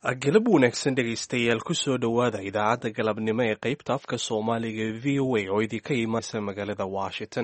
galab wanaagsan dhegaystayaal kusoo dhowaada idaacadda galabnimo ee qaybta afka soomaaliga ee v o a oo idinka imaanaysa magaalada washington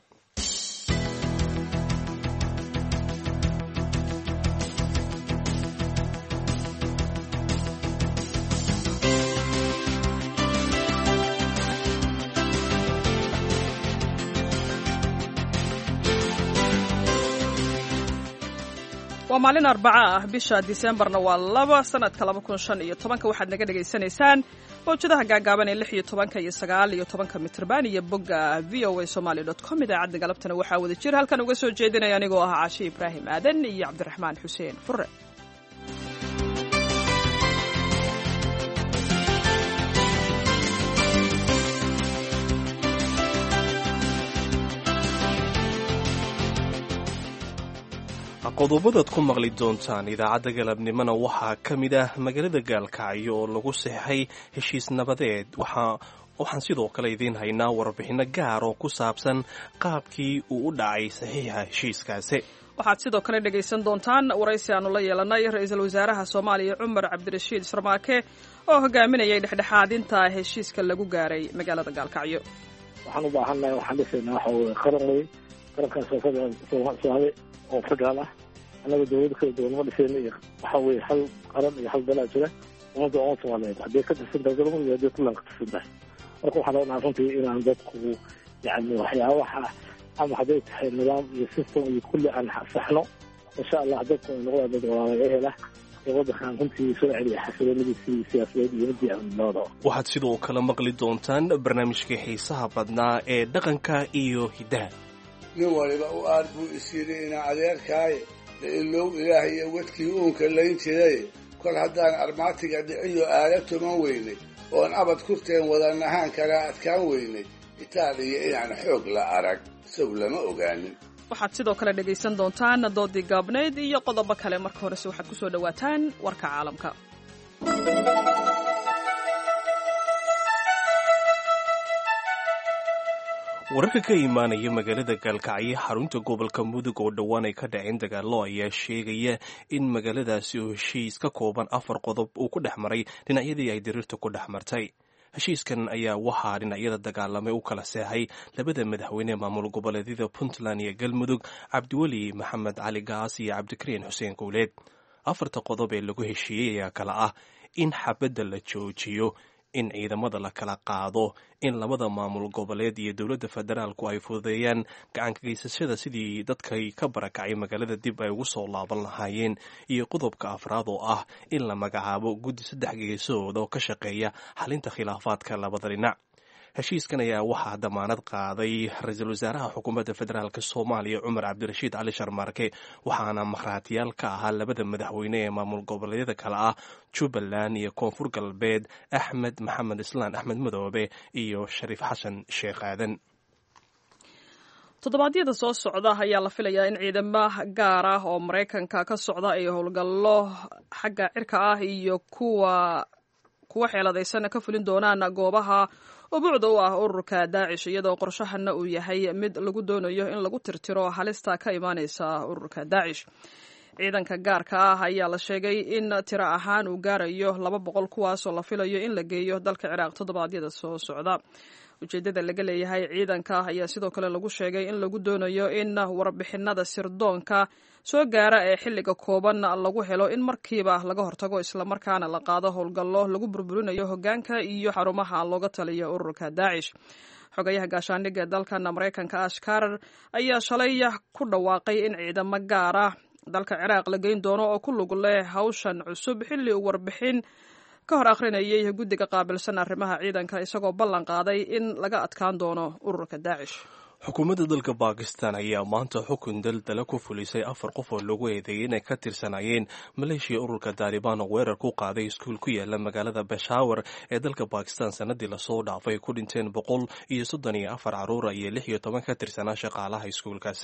waa maalin arbaca ah bisha diseembarna waa laba sanadka laba kun shan iyo tobanka waxaad naga dhagaysanaysaan mawjadaha gaagaaban ee lix iyo tobanka iyo sagaal iyo tobanka mitrban iyo bogga v o a somaly dot com idaacadda galabtana waxaa wada jir halkan uga soo jeedinaya anigoo ah caashi ibraahim aadan iyo cabdiraxmaan xuseen fure qodobadaad ku maqli doontaan idaacadda galabnimona waxaa ka mid ah magaalada gaalkacyo oo lagu seexay heshiis nabadeed waxaan sidoo kale idiin haynaa warbixinno gaar oo ku saabsan qaabkii uu u dhacay saxiixa heshiiskaasi waxaad sidoo kale dhegaysan doontaan waraysi aanu la yeelanay ra-iisul wasaaraha soomaaliya cumar cabdirashiid sarmaake oo hogaaminayay dhexdhexaadinta heshiiska lagu gaaray magaalada gaalkacyo waxaan u baahannahay waxaan dhisaynaa waxa weye qaran wey qarankaas soomaali oo federaal ah annaga dawlado kala duwan ma dhiseyna iyo waxa weye hal qaran iyo hal dalaa jira ummadda umad soomaaliyeed hadday ka tirsan tahay galmudug iyo hadday puntland ka tirsan tahay marka waxaan rabnaa runtii inaan dadku yani waxyaabaha ama hadday tahay nidaam iyo system iyo kulli aan saxno insha allah dadku ay noqdaan dad walaala ehel ah ee waddankan runtii soo celiya xasiloonadiisii siyaasadeed iyo midii amnimada waxaad sidoo kale maqli doontaan barnaamijkii xiisaha badnaa ee dhaqanka iyo hiddaha nin waliba u aad buu is yidhi inaa adeerkaaye la ilow ilaah iyo wadkii uunka layn jiray kol haddaan armaatiga dhiciyo aala tuman weynay oon abad kurteen wadanahaan kala adkaan weynay itaaliya inaan xoog la arag isagu lama ogaanin waxaad sidoo kale dhegaysan doontaan doodii gaabnayd iyo qodobo kale marka horese waxaad ku soo dhowaataan warka caalamka wararka ka imaanaya magaalada gaalkacyo xarunta gobolka mudug oo dhowaan ay ka dhaceen dagaallo ayaa sheegaya in magaaladaasi oo heshiis ka kooban afar qodob uu ku dhex maray dhinacyadii ay diriirta ku dhex martay heshiiskan ayaa waxaa dhinacyada dagaalamay u kala seexay labada madaxweyne maamul goboleedyada puntland iyo galmudug cabdiweli maxamed cali gaas iyo cabdikariin xuseen kowleed afarta qodob ee lagu heshiiyey ayaa kala ah in xabadda la joojiyo in ciidamada la kala qaado in labada maamul goboleed iyo dowladda federaalku ay fududeeyaan gacankageysashada sidii dadkay ka barakacay magaalada dib ay ugu soo laaban lahaayeen iyo qodobka afraad oo ah in la magacaabo guddi saddex geesood oo ka shaqeeya xalinta khilaafaadka labada dhinac heshiiskan ayaa waxaa damaanad qaaday ra-iisul wasaaraha xukuumadda federaalk soomaaliya cumar cabdirashiid cali sharmaarke waxaana markhaatiyaal ka ahaa labada madaxweyne ee maamul goboleedyada kale ah jubbaland iyo koonfur galbeed axmed maxamed islaan axmed madoobe iyo shariif xasan sheekh aadan toddobaadyada soo socda ayaa la filayaa in ciidamo gaar ah oo maraykanka ka socda ay howlgallo xagga cirka ah iyo kuwa kuwa xeeladaysan ka fulin doonaan goobaha ubuucda u ah ururka daacish iyadoo qorshahana uu yahay mid lagu doonayo in lagu tirtiro halista ka imaaneysa ururka daacish ciidanka gaarka ah ayaa la sheegay in tiro ahaan uu gaarayo laba boqol kuwaasoo la filayo in la geeyo dalka ciraaq toddobaadyada soo socda ujeedada laga leeyahay ciidanka ayaa sidoo kale lagu sheegay in lagu doonayo in warbixinada sirdoonka soo gaara ee xilliga kooban lagu helo in markiiba laga hortago islamarkaana la qaado howlgallo lagu burburinayo hogaanka iyo xarumaha looga taliyo ururka daacish xogayaha gaashaandhigga ee dalkan maraykanka ash karar ayaa shalay ku dhawaaqay in ciidamo gaar ah dalka ciraaq la geyn doono oo ku lug leh hawshan cusub xilli uu warbixin ka hor akhrinayay guddiga qaabilsan arrimaha ciidanka isagoo ballan qaaday in laga adkaan doono ururka daacish xukuumadda dalka bakistan ayaa maanta xukun daldala ku fulisay afar qof oo lagu eedeeyay inay ka tirsanayeen maleeshiya ururka taalibaan oo weerar ku qaaday iskuul ku yaala magaalada beshawar ee dalka bakistan sanadii lasoo dhaafay ay ku dhinteen boqol iyo soddon iyo afar caruura iyo lix iyo toban ka tirsanaa shaqaalaha iskuulkaasi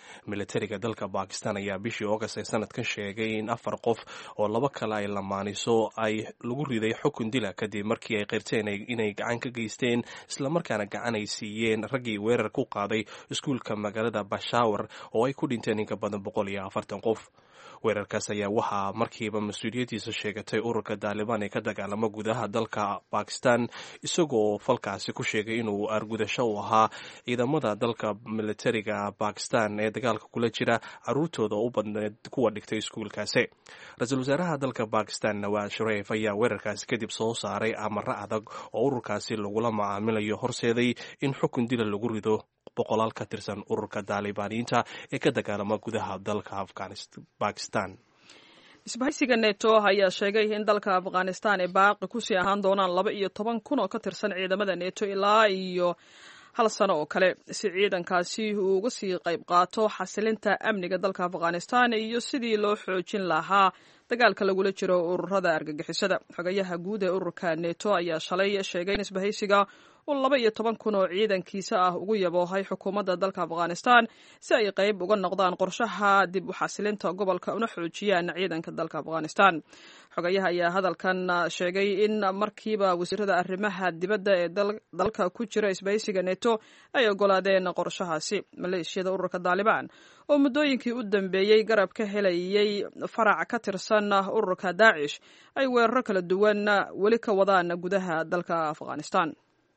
militariga dalka bakistan ayaa bishii august ee sanadkan sheegay in afar qof oo laba kale ay lamaaniso ay lagu riday xukun dila kadib markii ay qirteen inay gacan ka geysteen islamarkaana gacan ay siiyeen raggii weerar ku qaaday iskuulka magaalada bashawar oo ay ku dhinteen inka badan boqol iyo afartan qof weerarkaas ayaa waxaa markiiba mas-uuliyaddiisa sheegatay ururka daalibaan ee ka dagaalama gudaha dalka bakistan isagoo falkaasi ku sheegay inuu argudasho u ahaa ciidamada dalka militariga bakistan ee dagaalka kula jira caruurtooda u badneed kuwa dhigtay iskuulkaasi ra-iisul wasaaraha dalka bakistan nawaad shareef ayaa weerarkaasi kadib soo saaray amaro adag oo ururkaasi lagula macaamilayo horseeday in xukun dila lagu rido boqolaal ka tirsan ururka daalibaaniyiinta ee ka dagaalama gudaha dalka bakistan isbahaysiga neto ayaa sheegay in dalka afghanistan ay baaqi kusii ahaan doonaan laba iyo toban kun oo ka tirsan ciidamada neto ilaa iyo hal sano oo kale si ciidankaasi uu uga sii qayb qaato xasilinta amniga dalka afghanistan iyo sidii loo xoojin lahaa dagaalka lagula jiro ururada argagixisada xogayaha guud ee ururka neto ayaa shalay sheegay in isbahaysiga uu laba iyo toban kun oo ciidankiisa ah ugu yaboohay xukuumadda dalka afghanistan si ay qayb uga noqdaan qorshaha dib u xasilinta gobolka una xoojiyaan ciidanka dalka afghanistan xogayaha ayaa hadalkan sheegay in markiiba wasiirada arrimaha dibadda ee dalka ku jira isbahaysiga neto ay ogolaadeen qorshahaasi maleeshiyada ururka daalibaan oo muddooyinkii u dambeeyey garab ka helayay farac ka tirsan ururka daacish ay weeraro kala duwan weli ka wadaan gudaha dalka afghanistan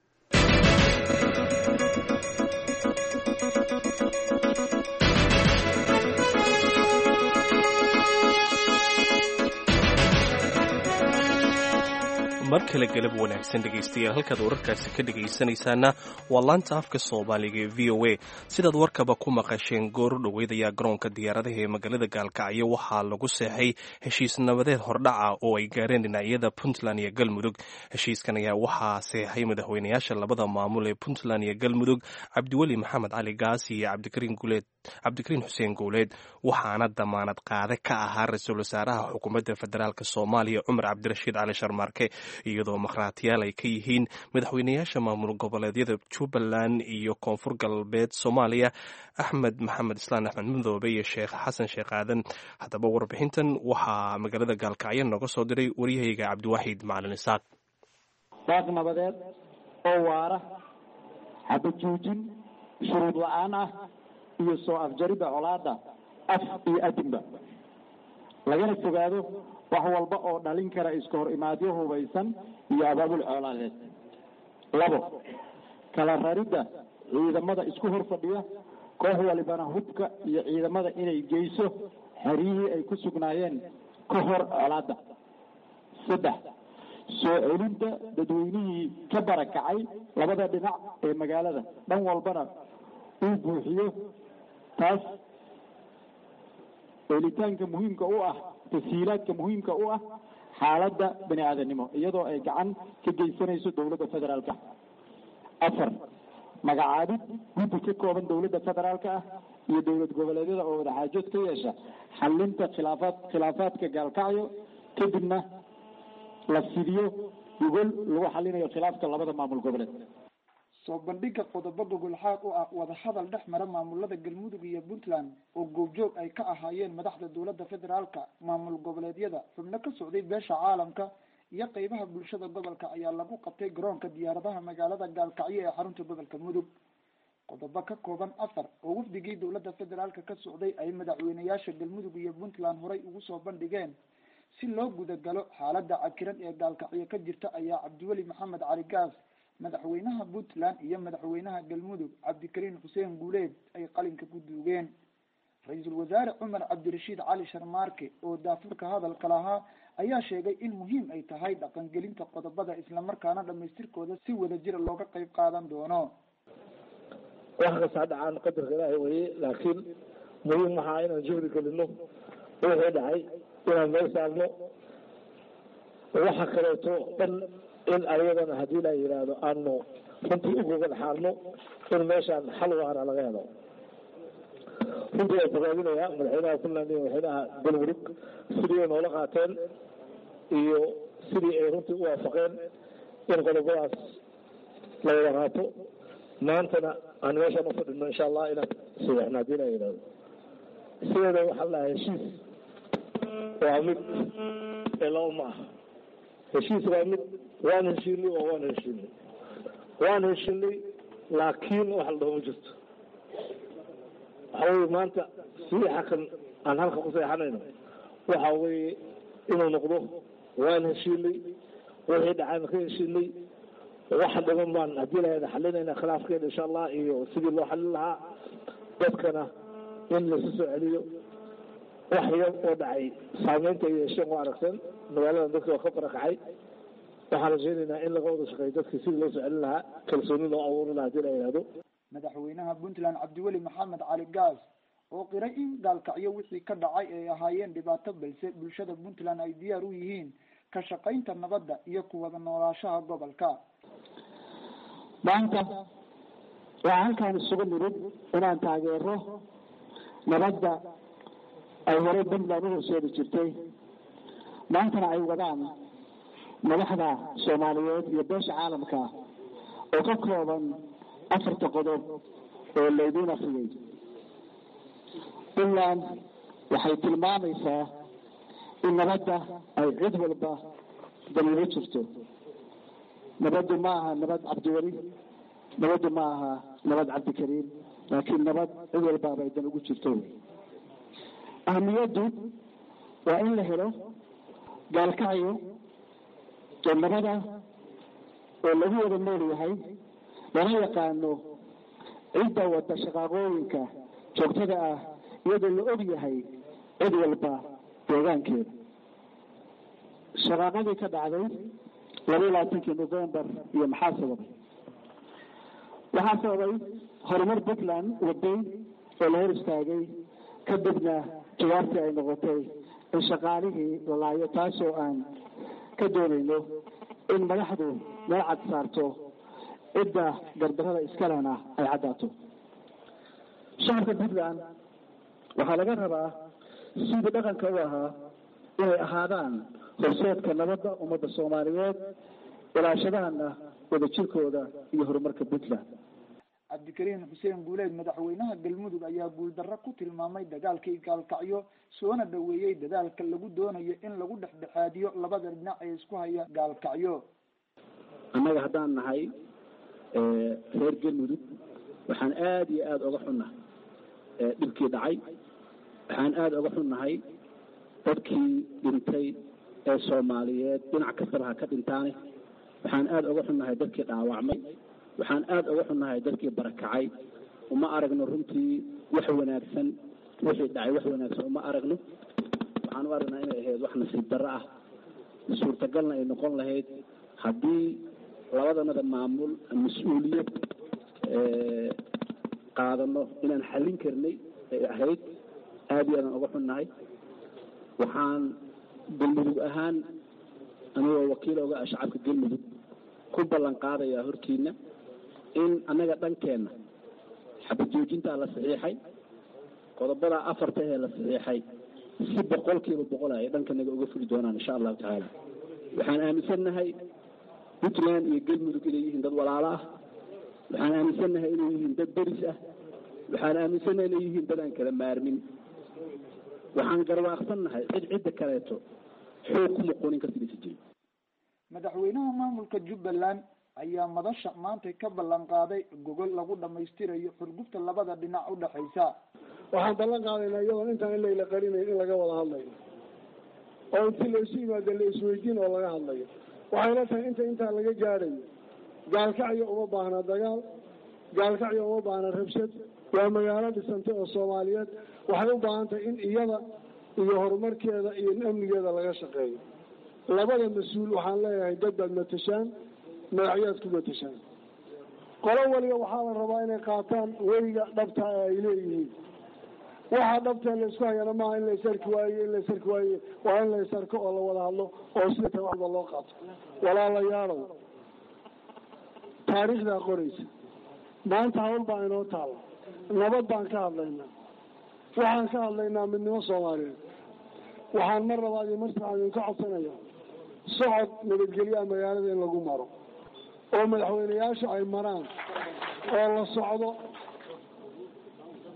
mar kale galab wanaagsan dhegaystayaal halkaad wararkaasi ka dhegaysanaysaana waa laanta afka soomaaliga ee v o a sidaad warkaba ku maqasheen goor dhoweyd ayaa garoonka diyaaradaha ee magaalada gaalkacyo waxaa lagu seexay heshiis nabadeed hordhaca oo ay gaareen dhinacyada puntland iyo galmudug heshiiskan ayaa waxaa seexay madaxweynayaasha labada maamul ee puntland iyo galmudug cabdiweli maxamed cali gaasi iyo cabdikariin guuleed cabdikariin xuseen guuleed waxaana damaanad qaade ka ahaa ra-iisul wasaaraha xukuumadda federaalk soomaaliya cumar cabdirashiid cali sharmaarke iyadoo makhraatiyaal ay ka yihiin madaxweynayaasha maamul goboleedyada jubbaland iyo koonfur galbeed soomaaliya axmed maxamed islaan axmed madoobe iyo sheekh xasan sheekh aadan haddaba warbixintan waxaa magaalada gaalkacyo nooga soo diray waryahayga cabdiwaaxid macalin isaaq baaq nabadeed oo waara xabajoojin shuruud la-aan ah iyo soo afjaridda colaada af iyo adinba lagana fogaado wax walba oo dhalin kara iska hor imaadyo hubaysan iyo abaabul coolaadeed labo kala raridda ciidamada isku hor fadhiya koox walibana hubka iyo ciidamada inay geyso xeryihii ay ku sugnaayeen ka hor colaadda saddex soo celinta dadweynihii ka barakacay labada dhinac ee magaalada dhan walbana uu buuxiyo taas helitaanka muhiimka u ah tasiilaadka muhiimka u ah xaaladda bani aadanimo iyadoo ay gacan ka geysanayso dowladda federaalka afar magacaabid guddi ka kooban dowladda federaalka ah iyo dowlad goboleedyada oo wadaxaajood ka yeesha xalinta khilaafaad khilaafaadka gaalkacyo kadibna la fidiyo gogol lagu xalinayo khilaafka labada maamul goboleed soo bandhiga qodobo gogolxaad u ah wadahadal dhex mara maamulada galmudug iyo puntland oo goobjoog ay ka ahaayeen madaxda dowladda federaalka maamul goboleedyada xubno ka socday beesha caalamka iyo qeybaha bulshada gobolka ayaa lagu qabtay garoonka diyaaradaha magaalada gaalkacyo ee xarunta gobolka mudug qodobo ka kooban afar oo wafdigii dowladda federaalka ka socday ay madaxweynayaasha galmudug iyo puntland horay ugu soo bandhigeen si loo gudagalo xaalada cakiran ee gaalkacyo ka jirta ayaa cabdiweli maxamed cali gaas madaxweynaha puntland iyo madaxweynaha galmudug cabdikariin xuseen guuleed ay qalinka ku duugeen ra-iisul wasaare cumar cabdirashiid cali sharmaarke oo daafurka hadalka lahaa ayaa sheegay in muhiim ay tahay dhaqangelinta qodobada islamarkaana dhamaystirkooda si wadajira looga qeyb qaadan doono wax kastaa dhacaan qadarka ilaahay weye laakiin muhiim waxaa inaan juhdi gelino wixii dhacay inaan meel saarno waxa kaleeto dhan in ayadana haddii la yidhaahdo aanu runtii u gogol xaalno in meeshaan xal waara laga helo runtii waa bogaadinayaa madaxweynaha puntland iyo madaxweynaha galmudug sidii ay noola qaateen iyo sidii ay runtii u waafaqeen in qodobadaas la wada qaato maantana aan meeshaan ufadhino insha allah inaan sadeexna haddii la yidhahdo sideeda waxaa la dhahaa heshiis waa mid ee laba ma aha heshiis waa mid waan heshiinay oo waan heshiinay waan heshiinay laakiin wax la dhaho ma jirto waxa weye maanta siixa kan aan halka ku seexanayno waxa weeye inuu noqdo waan heshiinay wixii dhacaan ka heshiinay waxa dhiman baan haddii lahada xalinayna khilaafkeeda insha allah iyo sidii loo xalin lahaa dadkana in laisu soo celiyo wax yar oo dhacay saameynta ay yeesheen waa aragteen magaalada dadka waa ka barakacay waxaan rajeynaynaa in laga wada shaqeeyo dadkii sidii loo soo celin lahaa kalsooni loo abuuri lahaa hadii la yihahdo madaxweynaha puntland cabdiweli maxamed cali gaas oo qiray in gaalkacyo wixii ka dhacay ay ahaayeen dhibaato balse bulshada puntland ay diyaar u yihiin ka shaqaynta nabadda iyo kuwada noolaashaha gobolka maanta waxaa halkaan isugu nimid inaan taageero nabadda ay horey puntland u horseedi jirtay maantana ay wadaan madaxda soomaaliyeed iyo beesha caalamka oo ka kooban afarta qodob oo laydiin afriyay puntland waxay tilmaamaysaa in nabadda ay cid walba daliilo jirto nabaddu ma aha nabad cabdiweli nabaddu ma aha nabad cabdikariim laakiin nabad cid walbaaba ay dan ugu jirto ahamiyaddu waa in la helo gaalkacyo oo nabada oo lagu wada nool yahay lana yaqaano cidda wada shaqaaqooyinka joogtada ah iyadoo la og yahay cid walba deegaankeeda shaqaaqadii ka dhacday laba iyo labaatankii novembar iyo maxaa sababay waxaa sababay horumar puntland waday oo la hor istaagay kadibna jawaabtii ay noqotay in shaqaalihii la laayo taasoo aan ka doonayno in madaxdu meel cad saarto cidda gardarada iskalena ay caddaato shacabka puntland waxaa laga rabaa sidii dhaqanka u ahaa inay ahaadaan horseedka nabadda ummadda soomaaliyeed ilaashadaana wadajirkooda iyo horumarka puntland cabdikariim xuseen guuleed madaxweynaha galmudug ayaa guuldarro ku tilmaamay dagaalkii gaalkacyo soona dhaweeyey dadaalka lagu doonayo in lagu dhexdhexaadiyo labada dhinac ee isku haya gaalkacyo annaga haddaan nahay reer galmudug waxaan aada iyo aada oga xunnahay dhibkii dhacay waxaan aada oga xunnahay dadkii dhintay ee soomaaliyeed dhinac kastaba ha ka dhintaane waxaan aada oga xunnahay dadkii dhaawacmay waxaan aada oga xunnahay dadkii barakacay uma aragno runtii wax wanaagsan wixii dhacay wax wanaagsan uma aragno waxaan u aragnaa inay ahayd wax nasiib darro ah suurtagalna ay noqon lahayd haddii labadanada maamul mas-uuliyad qaadano inaan xallin karnay ay ahayd aada iyo aadaan oga xunnahay waxaan galmudug ahaan anigoo wakiil oga ah shacabka galmudug ku ballan qaadayaa hortiina in annaga dhankeenna xabajoojintaa la saxiixay qodobada afarta ee la saxiixay si boqolkiiba boqol ay dhankanaga uga fuli doonaan insha allahu tacaala waxaan aaminsannahay puntland iyo galmudug inay yihiin dad walaalo ah waxaan aaminsannahay inay yihiin dad deris ah waxaan aaminsannahay inay yihiin dad aan kala maarmin waxaan garwaaqsannahay cid cidda kaleeto xoog ku muquunin karta inaysa jirin madaxweynaha maamulka jubbaland ayaa madasha maantay ka ballan qaaday gogol lagu dhamaystirayo xurgufta labada dhinac u dhexaysa waxaan ballan qaadaynaa iyadoon intaan in layla qarinayn in laga wada hadlayo oo intii laysu yimaado la isweydiin oo laga hadlayo waxayna tahay inta intaa laga gaadhayo gaalkacyo uma baahna dagaal gaalkacyo uma baahna rabshad waa magaalo dhisantay oo soomaaliyeed waxay u baahan tahay in iyada iyo horumarkeeda iyo amnigeeda laga shaqeeyo labada mas-uul waxaan leeyahay dad baad matashaan magacyaad ku matashaan qolo waliba waxaa la rabaa inay qaataan weyga dhabta ee ay leeyihiin waxaa dhabta laysku hayana maaha in laysarki waayo in laysarki waayo waa in laysarko oo la wada hadlo oo sida ta waxba loo qaato walaalayaalow taariikhdaa qoraysa maanta hawl baa inoo taala nabad baan ka hadlaynaa waxaan ka hadlaynaa midnimo soomaaliyeed waxaan mar labaad iyo mar saddexaad idinka codsanaya socod nabadgelyaha magaalada in lagu maro oo madaxweyneyaashu ay maraan oo la socdo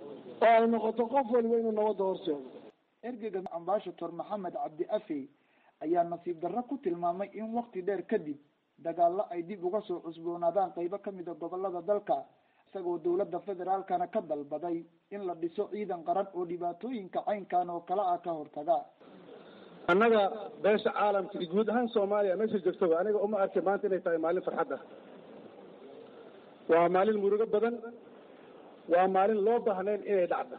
oo ay noqoto qof waliba inuu nabadda horseedo ergeyga ambashator maxamed cabdi afey ayaa nasiib darro ku tilmaamay in wakti dheer kadib dagaallo ay dib uga soo cusboonaadaan qeybo kamid a gobolada dalka isagoo dowladda federaalkana ka dalbaday in la dhiso ciidan qaran oo dhibaatooyinka caynkan oo kale ah ka hortaga annaga beesha caalamka iyo guud ahaan soomaaliya meesha joogtaba aniga uma arkay maanta inay tahay maalin farxad ah waa maalin murugo badan waa maalin loo baahnayn inay dhacdo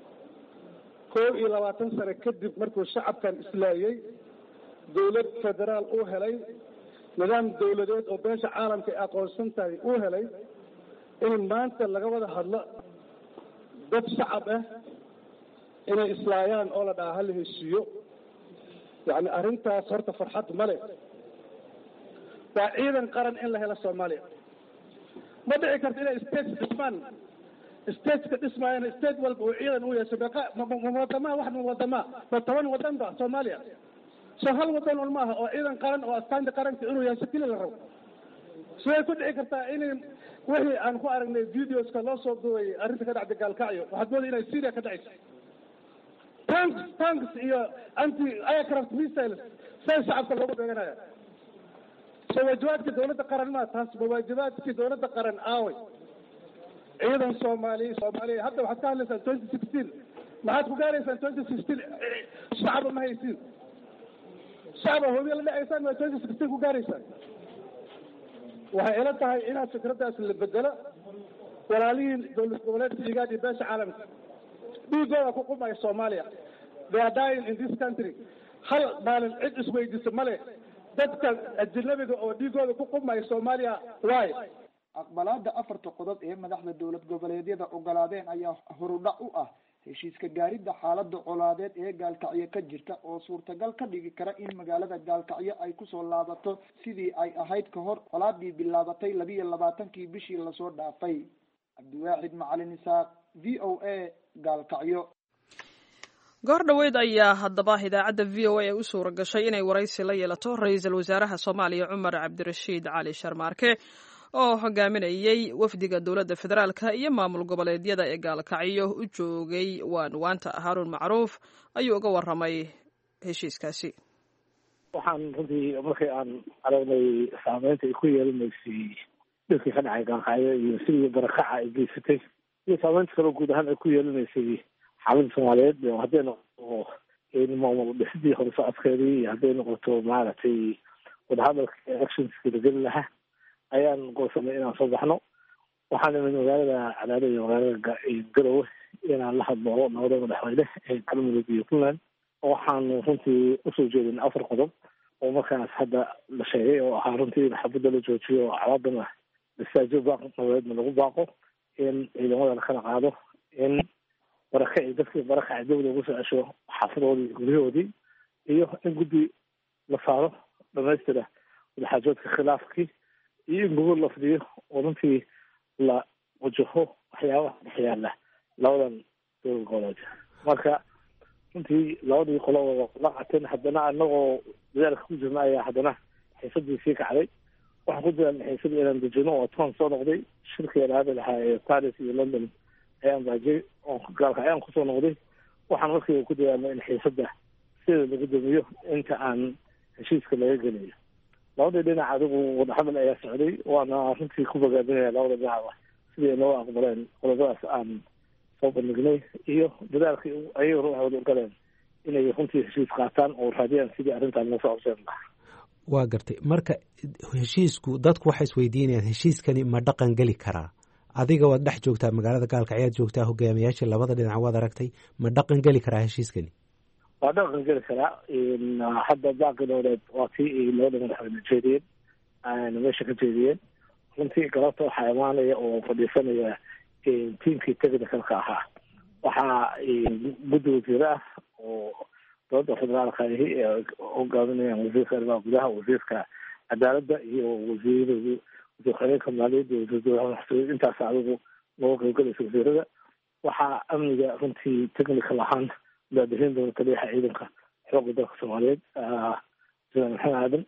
koob iyo labaatan sano kadib markuu shacabkan islaayey dawlad federaal uu helay nidaam dawladeed oo beesha caalamka ay aqoonsan tahay uu helay in maanta laga wada hadlo dad shacab ah inay islaayaan oo la dhaha hala heshiiyo yacni arrintaas horta farxad ma leh waa ciidan qaran in la helo soomaaliya ma dhici karto inay states dhismaan stateska dhismaayana state walba uu ciidan u yeesho beeqa wadamaha wax wadamaa ma toban wadan ba soomaaliya soo hal wadan un maaha oo ciidan qaran oo astaanta qaranka inuu yeesho keli la rabo siday ku dhici kartaa inay wixii aan ku aragnay videoska loo soo duubay arrinta ka dhacda gaalkacyo waxaad mooday inay syria ka dhacayso tanks tanks iyo anti aircraft missiles say shacabka loogu beeganaya soo waajibaadkii dawladda qaran maa taas ma waajibaadkii dawladda qaran aaway ciidan soomaaliya soomaaliya hadda waxaad ka hadlaysaan twenty sixteen maxaad ku gaaraysaan twenty sixteen shacaba ma haysiin shacaba hobiya la dhacaysaan maa twenty sixteen ku gaaraysaan waxay ila tahay inaad fikraddaas la bedelo walaalihiin dowlad goboleedka igaad iyo beesha caalamka dhiigooda ku qumaya soomaaliya they are dying in this country hal maalin cid isweydiisa ma leh dadka ajnabiga oo dhiigooda ku qumaya soomaaliya waay aqbalaada afarta qodob ee madaxda dowlad goboleedyada ogolaadeen ayaa horudhac u ah heshiiska gaaridda xaalada colaadeed ee gaalkacyo ka jirta oo suurtagal ka dhigi kara in magaalada gaalkacyo ay kusoo laabato sidii ay ahayd ka hor colaadii bilaabatay labiiyo labaatankii bishii lasoo dhaafay cabdiwaaxid macalin isaaq v o a gaalkacyo goor dhoweyd ayaa haddaba idaacadda v o a ee u suura gashay inay waraysi la yeelato ra-iisul wasaaraha soomaaliya cumar cabdirashiid cali sharmaarke oo hogaaminayey wafdiga dowladda federaalka iyo maamul goboleedyada ee gaalkacyo u joogay waanwaanta haarun macruuf ayuu uga waramay heshiiskaasi waxaan runtii markii aan aragnay saameynta ay ku yeelanaysay dhirkii ka dhacay gaalkacyo iyo sidii barakaca ay geysatay iyo saameynta kaloo guud ahaan ay ku yeelanaysay xaaladda soomaaliyeed oo hadday noqoto maamul dhisidii hore socodkeedii iyo hadday noqoto maaragtay wadahadalka electionskii la geli lahaa ayaan goosanay inaan soo baxno waxaan imid magaalada cadaado iyo magaalada garowe inaan la hadlo nabada madaxweyne ee galmudug iyo puntland waxaanu runtii usoo jeedin afar qodob oo markaas hadda la sheegay oo ahaa runtii in xabadda la joojiyo oo calaadana istaajo baaq nabadeedna lagu baaqo in ciidamada la kala qaado in barakaci dadkii barakaci dawda ugu soo cesho xaafadoodii guryahoodii iyo in guddi la saaro dhamaystira wadaxaajoodka khilaafkii iyo in gogol la fidiyo oo runtii la wajaho waxyaabaha dhex yaala labadan dowlad goboleed marka runtii labadii qolo la qateen haddana anagoo dadaalka ku jirna ayaa haddana xiisadii sii kacday waxaan ku dadaalna xiisadii inaan dejino oo toban soo noqday shirkii alaada lahaa ee paris iyo london ayaan baajay oo gaalka ayaan kusoo noqday waxaan markiiba ku dadaalna in xiisada sida lagu damiyo inta aan heshiiska laga geliyo labadii dhinac adigu wadahadal ayaa socday waana runtii ku bogaadinaya labada dhinacba sidii noo aqbaleen qodobadaas aan soo bandhignay iyo dadaalkii ayay ruuxooda u galeen inay runtii heshiis qaataan oo raadiyaan sidii arrintan loo soo abseen lahaa waa gartay marka heshiisku dadku waxay isweydiinayaan heshiiskani ma dhaqan geli karaa adiga waad dhex joogtaa magaalada gaalka ayaad joogtaa hogaamiyaashii labada dhinac waad aragtay ma dhaqan geli karaa heshiiskani waa dhaqan geli karaa hadda baaqi dowleed waa tii ay labada madaxweyne jeediyeen meesha ka jeediyeen runtii galabta waxaa imaanaya oo fadhiisanaya tiimkii technicalka ahaa waxaa guddi wasiire ah oo dowladda federaalka ahi ee hogaaminayaan wasiirka arrimaha gudaha wasiirka cadaaladda iyo wasiiradu wasiir xoreenka maaliyadda iyo wasiir dowlaha maxsuud intaas adigu nooga qaybgalaysa wasiirada waxaa amniga runtii technical ahaan daadihin doona taliyaha ciidanka xoogga dalka soomaaliyeed jenaraal maxamed aadan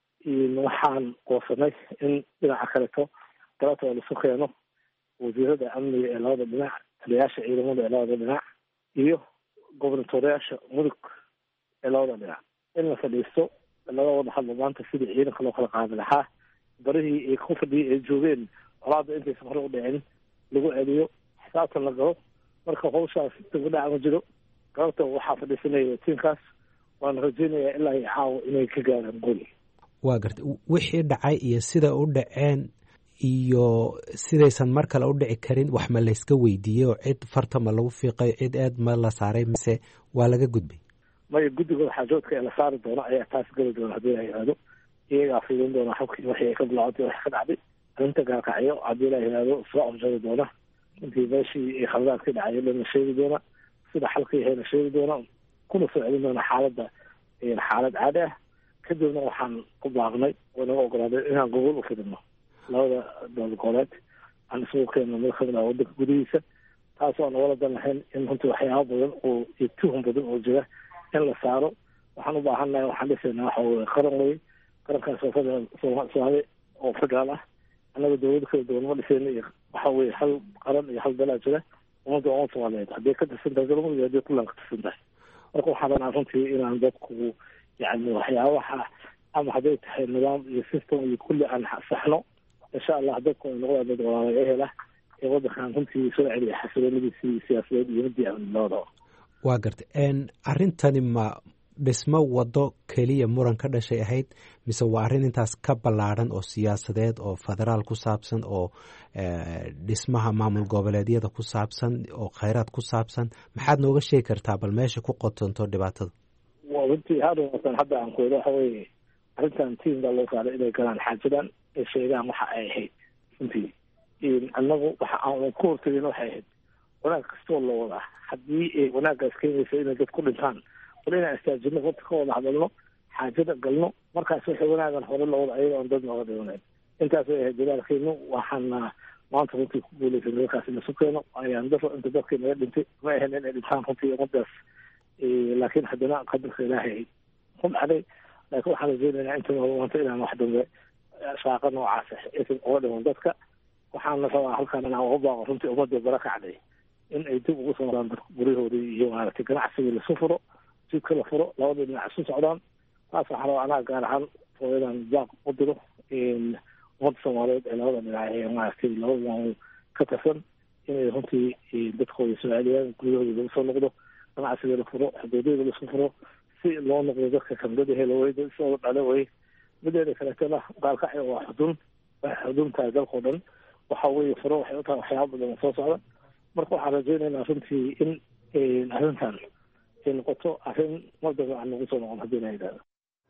waxaan goosanay in dhinaca kaleto galabta oo lasu keeno wasiirada amniga ee labada dhinac taliyayaasha ciidamada ee labada dhinac iyo gobernatoreyaasha mudug ee labada dhinac in la fadhiisto laga wada hadlo maanta sidii ciidanka loo kala qaadi lahaa barihii ay ku fadhiyay ay joogeen colaada intaysan hore u dhicin lagu celiyo xisaabtan la galo marka hawshaas dibadhac ma jiro galabta waxaa fadhiisanaya tiinkaas waana rajeynayaa ilaa iyo caawa inay ka gaaraan goli waa gartay wixii dhacay iyo sida u dhaceen iyo sidaysan mar kale u dhici karin wax ma layska weydiiyey oo cid farta ma lagu fiiqay cid aad ma la saaray mise waa laga gudbay maya guddigooda xaajoodka ee la saari doono ayaa taas geli doona haddii la yihahdo iyagaa fiidin doona xubkii waxii ay ka bilaacotay wax ka dhacday arrinta gaarkacyo haddii la yihahdo soo afjari doona intii meeshii khaladaadka dhacay lana sheegi doona sida xalkii ahayna sheegi doona kuna soo celin doona xaaladda xaalad caadi ah kadibna waxaan ku baaqnay oo naga ogolaaday inaan gobol u fidino labada dowlad goboleed aan isugu keenno mid kamid ah wadanka gudihiisa taas oo nagala dan lahayn in runtii waxyaaba badan oo iyo tuhum badan oo jira in la saaro waxaan u baahannahay waxaan dhisaynaa waxa weye qaran weye qarankaas soofada soomaali oo federaal ah annaga dowlada kala duwan ma dhisayna iyo waxa weye hal qaran iyo hal dalaa jira ummadda umad soomaaliyeed hadday ka tirsan tahay galmudug iyo hadday puntland ka tirsan tahay marka waxaa rabnaa runtii inaan dadku yani waxyaabaha ama hadday tahay nidaam iyo system iyo kulli aan saxno insha allah dadku ay noqdaan dad walaala ehel ah ee wadankan runtii soo celiya xasiloonadiisii siyaasadeed iyo midii amni labadaba waa gartay arrintani ma dhismo wado keliya muran ka dhashay ahayd mise waa arrin intaas ka ballaadhan oo siyaasadeed oo federaal ku saabsan oo dhismaha maamul goboleedyada ku saabsan oo khayraad ku saabsan maxaad nooga sheegi kartaa bal meesha ku qotonto dhibaatada runtii haatan hadda aan ku wado waxa weye arrintan tiim baa loo saaray inay galaan xaajadan ay sheegaan waxa ay ahayd runtii annagu waxa aan ku hortagin waxay ahayd wanaag kastoo loo wadaa haddii ay wanaaggaas keenaysa inay dad ku dhintaan wala inaan istaajino horta ka wada hadalno xaajada galno markaas waxay wanaagan hore loo wada ayaga on dad nooga dhimanayn intaas way ahayd dadaalkeenu waxaana maanta runtii ku guuleysa nimankaas inasu keeno ayaan daro inta dadkii naga dhintay ma ahayn inay dhintaan runtii ummadaas laakiin haddana qadarka ilaahay ku dhacday laakiin waxaan rajeynaynaa inta maanta inaan wax dambe shaaqa noocaas aysan uga dhiman dadka waxaana rabaa halkaan inaan uga baaqo runtii ummadii bara kacday in ay dib ugu soo daan guryahoodii iyo maaragtay ganacsigii lasu furo jidka la furo labada dhinac isu socdaan taas waxaa rabaa anaa gaar ahaan hooyadan baaq u diro ummadda soomaaliyeed ee labada dhinac ee maaragtay labada maamul ka tirsan inay runtii dadkooda soo celiyaan guryahooda lagu soo noqdo ganacsiga la furo xuduudyada laisku furo si loo noqdo dadka kamdada helo way isoo dhale way mideeda kaleetana gaalkacyo waa xudun waxay xudun tahay dalkao dhan waxa weye furo waxay u tahay waxyaaba badan soo socda marka waxaan rajeynaynaa runtii in arrintan ay noqoto arrin mardaba aan nagu soo noqon haddii la yidhahdo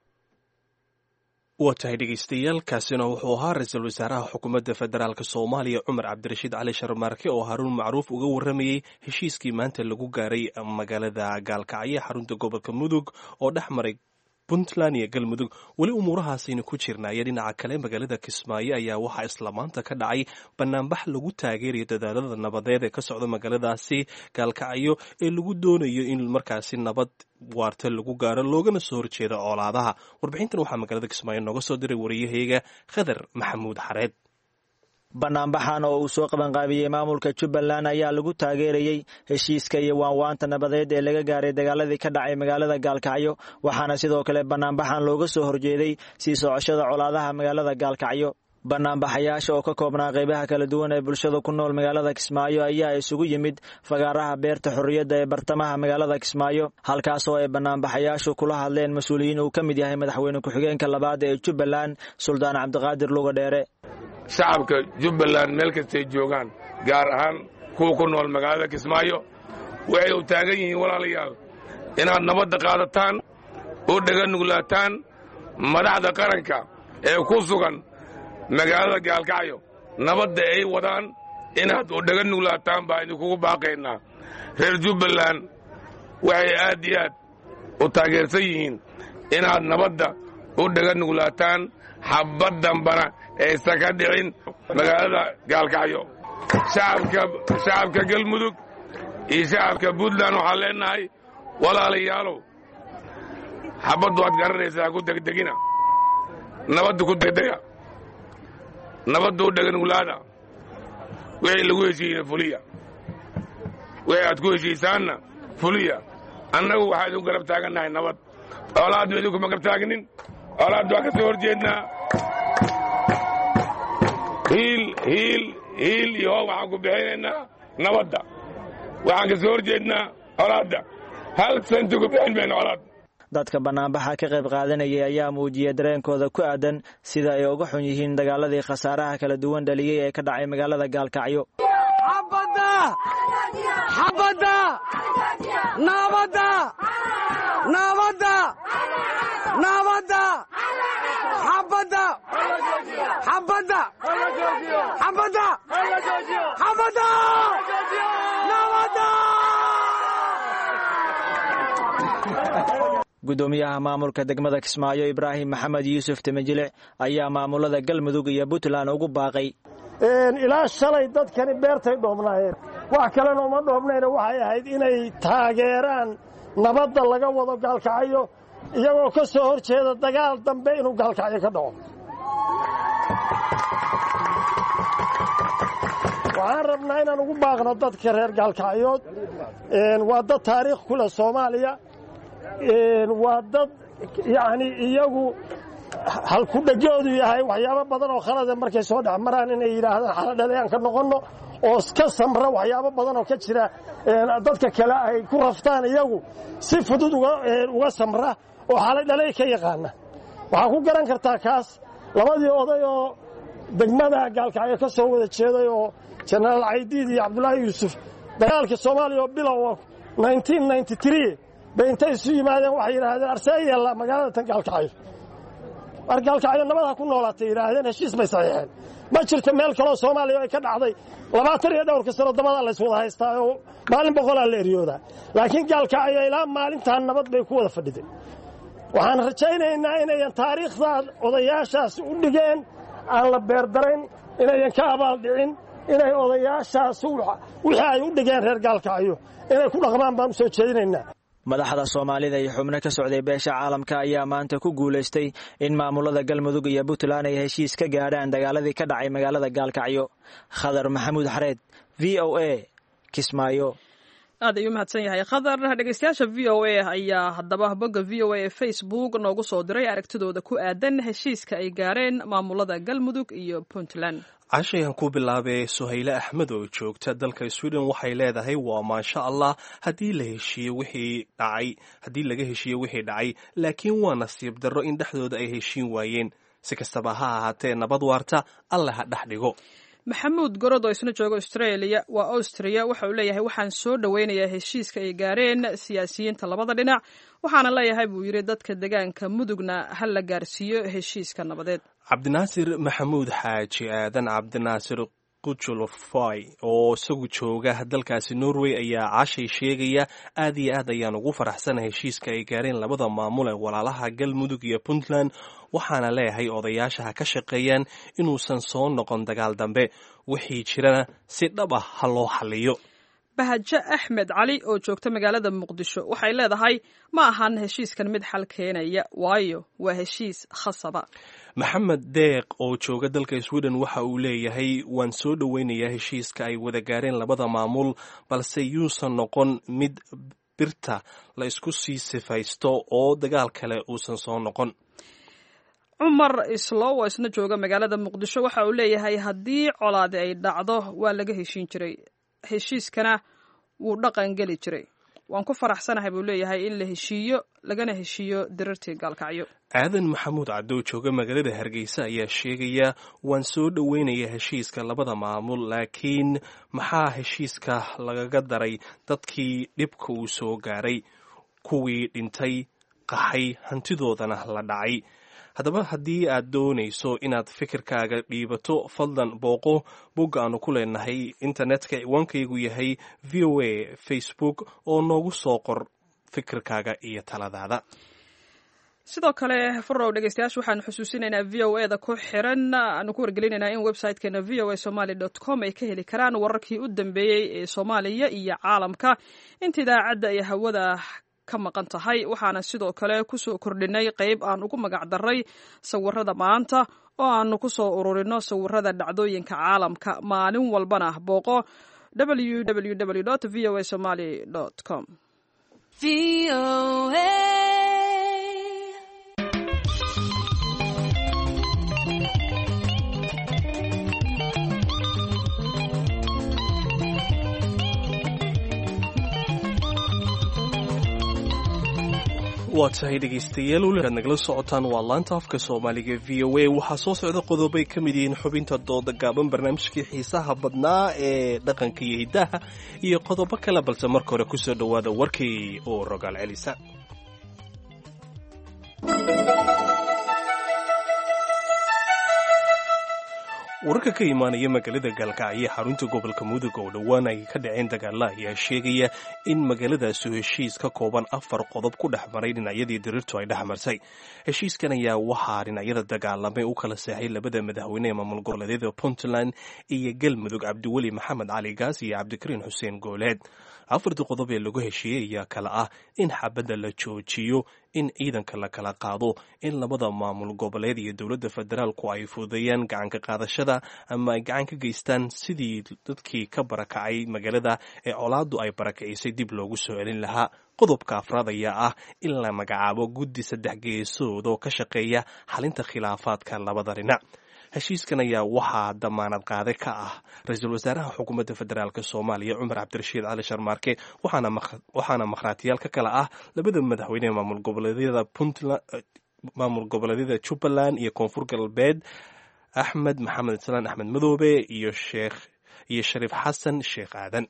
waa tahay dhegeystayaal kaasina wuxuu ahaa ra-iisul wasaaraha xukuumadda federaalk soomaaliya cumar cabdirashiid cali sharmaarke oo haruun macruuf uga warramayey heshiiskii maanta lagu gaaray magaalada gaalkacyo xarunta gobolka mudug oo dhex maray puntland iyo galmudug weli umuurahaasaynu ku jirnaaye dhinaca kale magaalada kismaayo ayaa waxaa isla maanta ka dhacay banaanbax lagu taageerayo dadaalada nabadeed ee ka socda magaaladaasi gaalkacyo ee lagu doonayo in markaasi nabad waarta lagu gaaro loogana soo horjeedo coolaadaha warbixintan waxaa magaalada kismaayo nooga soo diray wariyahayga khadar maxamuud xareed banaanbaxan oo uu soo qabanqaabiyey maamulka jubbaland ayaa lagu taageerayey heshiiska iyo waanwaanta nabadeed ee laga gaaray dagaaladii ka dhacay magaalada gaalkacyo waxaana sidoo kale banaanbaxan looga soo horjeeday sii socoshada colaadaha magaalada gaalkacyo banaanbaxayaasha oo ka koobnaa qaybaha kala duwan ee bulshada ku nool magaalada kismaayo ayaa isugu yimid fagaaraha beerta xorriyadda ee bartamaha magaalada kismaayo halkaasoo ay banaanbaxayaashu kula hadleen mas-uuliyiin uu ka mid yahay madaxweyne ku-xigeenka labaad ee jubbaland suldaan cabdiqaadir luga dheere shacabka jubbaland meel kastay joogaan gaar ahaan kuwa ku nool magaalada kismaayo waxay u taagan yihiin walaalayaal inaad nabadda qaadataan oo dhega nuglaataan madaxda qaranka ee ku sugan magaalada gaalkacyo nabadda ay wadaan inaad u dhega nuglaataan baa idinkugu baaqaynaa reer jubbaland waxay aad iyo aad u taageersan yihiin inaad nabadda u dhega nuglaataan xabbad dambana aysan ka dhicin magaalada gaalkacyo shacabka galmudug iyo shacabka puntland waxaan leenahay walaalayaalow xabbaddu waad garanaysaa ku degdegina nabadda ku degdega nabadda u dheganuglaada wixii lagu heshiiyey fuliya wixii aad ku heshiisaanna fuliya annagu waxaa idinku garab taagannahay nabad colaadnu idinkuma garab taagnin colaaddu waa ka soo horjeednaa hiil hiil hiil iyo hoob waxaan ku bixinaynaa nabadda waxaan ka soo horjeednaa colaadda hal senti ku bixin mayno colaad dadka bannaanbaxa ka qayb qaadanayay ayaa muujiyey dareenkooda ku aadan sida ay uga xun yihiin dagaaladii khasaaraha kala duwan dhaliyey ee ka dhacay magaalada gaalkacyo gudoomiyaha maamulka degmada kismaayo ibraahim maxamed yuusuf temajile ayaa maamulada galmudug iyo puntland ugu baaqay ilaa shalay dadkani beertay dhoobnaayeen wax kalena uma dhoobnayna waxay ahayd inay taageeraan nabadda laga wado gaalkacyo iyagoo ka soo hor jeeda dagaal dambe inuu gaalkacyo ka dhaco waxaan rabnaa inaan ugu baaqno dadka reer gaalkacyood waa dad taariikh ku leh soomaaliya waa dad yacni iyagu halkudhegoodu yahay waxyaabo badan oo khalade markay soo dhex maraan inay yidhaahdaan xaladhalayaan ka noqonno oo ka samra waxyaabo badan oo ka jira dadka kale ay ku raftaan iyagu si fudud uga samra oo xaladhalay ka yaqaana waxaa ku garan kartaa kaas labadii oday oo degmada gaalkacyo ka soo wada jeeday oo jenaraal caydiid iyo cabdulaahi yuusuf dagaalka soomaaliya oo bilowa bay intay isu yimaadeen waxay yidhaahdeen arsee yeella magaalada tan gaalkacyo mar gaalkacyo nabadha ku noolaatay yidhaahdeen heshiis bay saxiixeen ma jirto meel kaloo soomaaliya ay ka dhacday labaatan iyo dhowrka sano dabada lays wada haystaa oo maalin boqolaa la eryoodaa laakiin gaalkacyo ilaa maalintaan nabad bay ku wada fadhiday waxaan rajaynaynaa inayan taariikhdaa odayaashaas u dhigeen aan la beerdarayn inayan ka abaaldhicin inay odayaashaas wixii ay u dhigeen reer gaalkacyo inay ku dhaqmaan baan u soo jeedinaynaa madaxda soomaalida iyo xubno ka socday beesha caalamka ayaa maanta ku guulaystay in maamulada galmudug iyo puntland ay heshiis ka gaadhaan dagaaladii ka dhacay magaalada gaalkacyo khadar maxamuud xareed v o a kismaayo aad ayuu mahadsan yahay khadar dhegeystayaasha v o a ayaa haddaba bogga v o a ee facebook noogu soo diray aragtidooda ku aadan heshiiska ay gaareen maamulada galmudug iyo puntland cashayan ku bilaabee suhayle axmed oo joogta dalka sweden waxay leedahay waa maasha allah haddii la heshiiye wixii dhacay haddii laga heshiiye wixii dhacay laakiin waa nasiib darro in dhexdooda ay heshiin waayeen si kastaba ha ahaatee nabad waarta alle ha dhex dhigo maxamuud gorod oo isna jooga australia waa austria waxa uu leeyahay waxaan soo dhoweynayaa heshiiska ay gaareen siyaasiyiinta labada dhinac waxaana leeyahay buu yidhi dadka degaanka mudugna ha la gaarsiiyo heshiiska nabadeed cabdinaasir maxamuud xaaji aadan cabdinaasir qujulofy oo isagu jooga dalkaasi norway ayaa cashay sheegaya aad iyo aad ayaan ugu faraxsana heshiiska ay gaareen labada maamul ee walaalaha galmudug iyo puntland waxaana leeyahay odayaasha ha ka shaqeeyaan inuusan soo noqon dagaal dambe wixii jirana si dhab ah ha loo xaliyo bahajo axmed cali oo joogta magaalada muqdisho waxay leedahay ma ahan heshiiskan mid xal keenaya waayo waa heshiis khasaba maxamed deeq oo jooga dalka sweden waxa uu leeyahay waan soo dhoweynayaa heshiiska ay wada gaareen labada maamul balse yuusan noqon mid birta la isku sii sifaysto oo dagaal kale uusan soo noqon cumar islow oo isna jooga magaalada muqdisho waxa uu leeyahay haddii colaadi ay dhacdo waa laga heshiin jiray heshiiskana wuu dhaqan geli jiray waan ku faraxsanahay buu leeyahay in la heshiiyo lagana heshiiyo dirartii gaalkacyo aadan maxamuud cadow jooga magaalada hargeysa ayaa sheegaya waan soo dhoweynayaa heshiiska labada maamul laakiin maxaa heshiiska lagaga daray dadkii dhibka uu soo gaaray kuwii dhintay qaxay hantidoodana la dhacay haddaba haddii aad doonayso inaad fikirkaaga dhiibato fadlan booqo bogga aanu ku leenahay internetka ciwaankaygu yahay v o a facebook oo noogu soo qor fikirkaaga iyo taladaada sidoo kale farow dhegeystayaasha waxaanu xusuusinaynaa v o eda ku xiran aanu ku wargelinaynaa in websitekeena v o a somaly dot com ay ka heli karaan wararkii u dambeeyey ee soomaaliya iyo caalamka inta idaacadda ay hawada ka maqan tahay waxaana sidoo kale kusoo kordhinay qeyb aan ugu magac daray sawirada maanta oo aanu kusoo ururino sawirada dhacdooyinka caalamka maalin walbana booqo www v o a somaly com waa tahay dhegaystayaal weliaad nagala socotaan waa laanta afka soomaaliga v o a waxaa soo socda qodobay ka mid yihiin xubinta dooda gaaban barnaamijkii xiisaha badnaa ee dhaqanka iyo hiddaha iyo qodobo kale balse marka hore kusoo dhowaada warkii oo rogaal celisa wararka ka imaanaya magaalada gaalkacyo xarunta gobolka mudug oo dhowaan ay ka dhaceen dagaalla ayaa sheegaya in magaaladaasi heshiis ka kooban afar qodob ku dhex maray dhinacyadii diriirtu ay dhex marsay heshiiskan ayaa waxaa dhinacyada dagaalamay u kala seexay labada madaxweyne ee maamul goboleedyada puntland iyo galmudug cabdiweli maxamed cali gaas iyo cabdikariin xuseen gooleed afartii qodob ee lagu heshiiyey ayaa kale ah in xabadda la joojiyo in ciidanka la kala qaado in labada maamul goboleed iyo dowladda federaalku ay fududeeyaan gacanka qaadashada ama ay gacan ka geystaan sidii dadkii ka barakacay magaalada ee colaaddu ay barakacisay dib loogu soo celin lahaa qodobka afraad ayaa ah in la magacaabo guddi saddex geesood oo ka shaqeeya xalinta khilaafaadka labada dhinac heshiiskan ayaa waxaa damaanad qaade ka ah ra-iisul wasaaraha xukuumadda federaalk soomaaliya cumar cabdirashiid cali sharmaarke waxaana makhraatiyaal ka kale ah labada madaxweyne maamul goboleedyada puntland maamul goboleedyada jubbaland iyo koonfur galbeed axmed maxamed islaan axmed madoobe iyo sheekh iyo shariif xasan sheekh aadan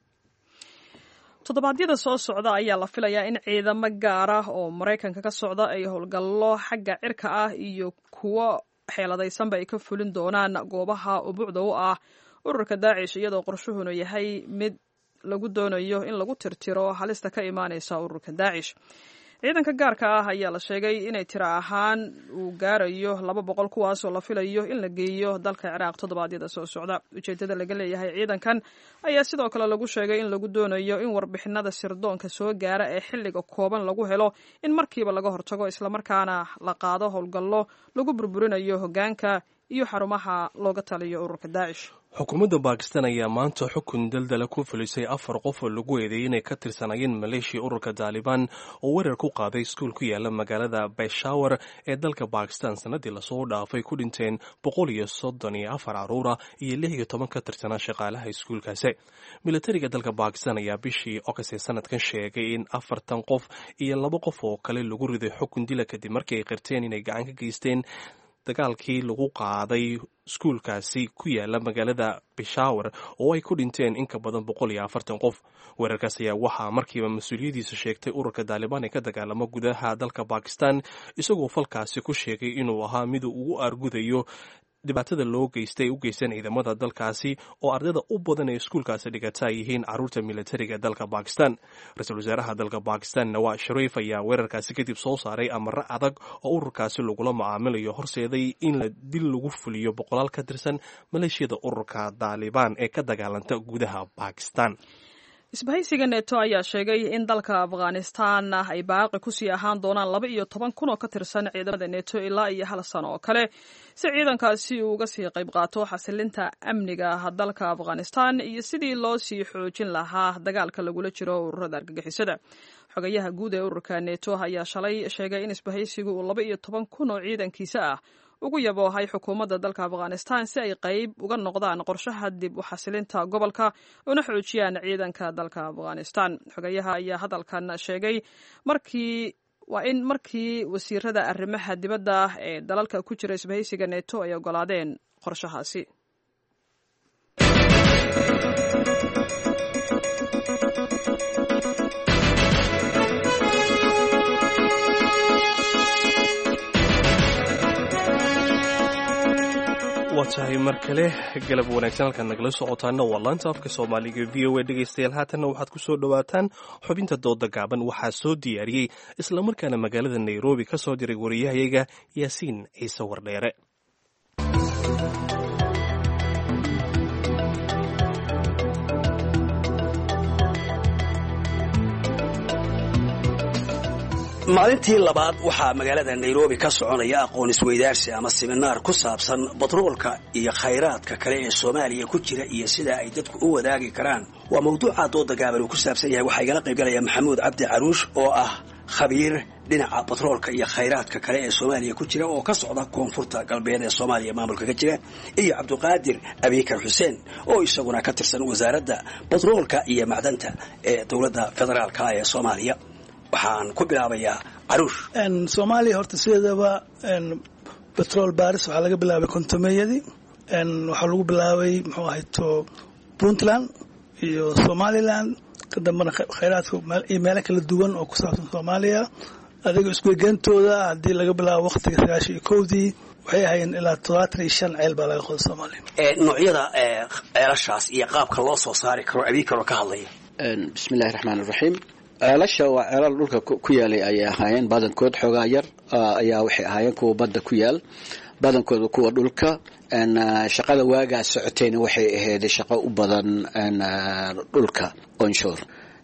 toddobaadyada soo socda ayaa la filayaa in ciidamo gaar ah oo maraykanka ka socda ay howlgallo xagga cirka ah iyo kuwo xeeladaysanba ay ka fulin doonaan goobaha ubuucda u ah ururka daacish iyadoo qorshuhuna yahay mid lagu doonayo in lagu tirtiro halista ka imaanaysa ururka daacish ciidanka gaarka ah ayaa la sheegay inay tiro ahaan uu gaarayo laba boqol kuwaasoo la filayo in la geeyo dalka ciraaq toddobaadyada soo socda ujeedada laga leeyahay ciidankan ayaa sidoo kale lagu sheegay in lagu doonayo in warbixinada sirdoonka soo gaara ee xilliga kooban lagu helo in markiiba laga hortago islamarkaana la qaado howlgallo lagu burburinayo hoggaanka iyo xarumaha looga taliyo ururka daacish xukuumadda baakistan ayaa maanta xukun daldala ku fulisay afar qof oo lagu eedeeyey inay ka tirsanayeen maleeshiya ururka taalibaan oo weerar ku qaaday iskuul ku yaala magaalada beshawar ee dalka bakistan sanadii lasoo dhaafay ku dhinteen boqol iyo soddon iyo afar caruura iyo lix iyo toban ka tirsanaa shaqaalaha iskuulkaasi militariga dalka bakistan ayaa bishii ogast ee sanadkan sheegay in afartan qof iyo laba qof oo kale lagu riday xukun dila kadib markii ay qirteen inay gacan ka geysteen dagaalkii lagu qaaday iskuulkaasi ku yaala magaalada beshawar oo ay ku dhinteen in ka badan boqol iyo afartan qof weerarkaas ayaa waxaa markiiba mas-uuliyadiisa sheegtay ururka taalibaan ee ka dagaalamo gudaha dalka bakistan isagoo falkaasi ku sheegay inuu ahaa miduu ugu aargudayo dhibaatada loo geystay u geysteen ciidamada dalkaasi oo ardayda u badan ee iskuulkaasi dhigata ay yihiin caruurta militariga dalka bakistan ra-iisul wasaaraha dalka bakistan nawaz shariif ayaa weerarkaasi kadib soo saaray amaro adag oo ururkaasi lagula macaamilayo horseeday in la dil lagu fuliyo boqolaal ka tirsan maleeshiyada ururka taalibaan ee ka dagaalanta gudaha bakistan isbahaysiga neto ayaa sheegay in dalka afghanistan ay baaqi kusii ahaan doonaan laba iyo toban kun oo ka tirsan ciidamada neto ilaa iyo hal sano oo kale si ciidankaasi uu uga sii qayb qaato xasilinta amniga dalka afghanistan iyo sidii loo sii xoojin lahaa dagaalka lagula jiro ururada argagixisada xogayaha guud ee ururka neto ayaa shalay sheegay in isbahaysigu uu laba iyo toban kun oo ciidankiisa ah ugu yaboohay xukuumadda dalka afghanistan si ay qayb uga noqdaan qorshaha dib u xasilinta gobolka una xoojiyaan ciidanka dalka afghanistan xogayaha ayaa hadalkan sheegay markii waa in markii wasiirada arrimaha dibadda ee dalalka ku jira isbahaysiga neto ay ogolaadeen qorshahaasi waa tahay mar kale galab wanaagsan halkaad nagala socotaana waa laanta afka soomaaliga v o a dhegaystayaal haatanna waxaad ku soo dhowaataan xubinta dooda gaaban waxaa soo diyaariyey islamarkaana magaalada nairobi ka soo diray wariyahayaga yaasiin ciise wardheere maalintii labaad waxaa magaalada nairobi ka soconaya aqoon isweydaarsi ama siminaar ku saabsan batroolka iyo khayraadka kale ee soomaaliya ku jira iyo sida ay dadku u wadaagi karaan waa mawduuca dooda gaaban uu ku saabsan yahay waxaa igala qaybgalaya maxamuud cabdi caruush oo ah khabiir dhinaca batroolka iyo khayraadka kale ee soomaaliya ku jira oo ka socda koonfurta galbeed ee soomaaliya maamulka ka jira iyo cabdiqaadir abikar xuseen oo isaguna ka tirsan wasaaradda batroolka iyo macdanta ee dowladda federaalka ee soomaaliya waxaan ku bilaabayaa caruush soomaaliya horta sideedaba betrol baris waxaa laga bilaabay kontomeyadii waxaa lagu bilaabay muxuu ahayto puntland iyo somaliland ka dambana khayraadka iyo meelo kala duwan oo ku saabsan soomaaliya adiga iskuegentooda haddii laga bilaabo waqtiga sagaashan iyo kowdii waxay ahaayeen ilaa todobaatan iyo shan ceel baa laga qoda soomaaliya noocyada ceelashaas iyo qaabka loo soo saari karo abiikaroo ka hadlaya bismillahi raxmaan iraxiim ceelasha waa ceelal dhulka ku yaalay ayay ahaayeen badankood xoogaa yar ayaa waxay ahaayeen kuwa badda ku yaal badankooda kuwa dhulka shaqada waagaa socotayna waxay ahayd shaqo u badan dhulka onshore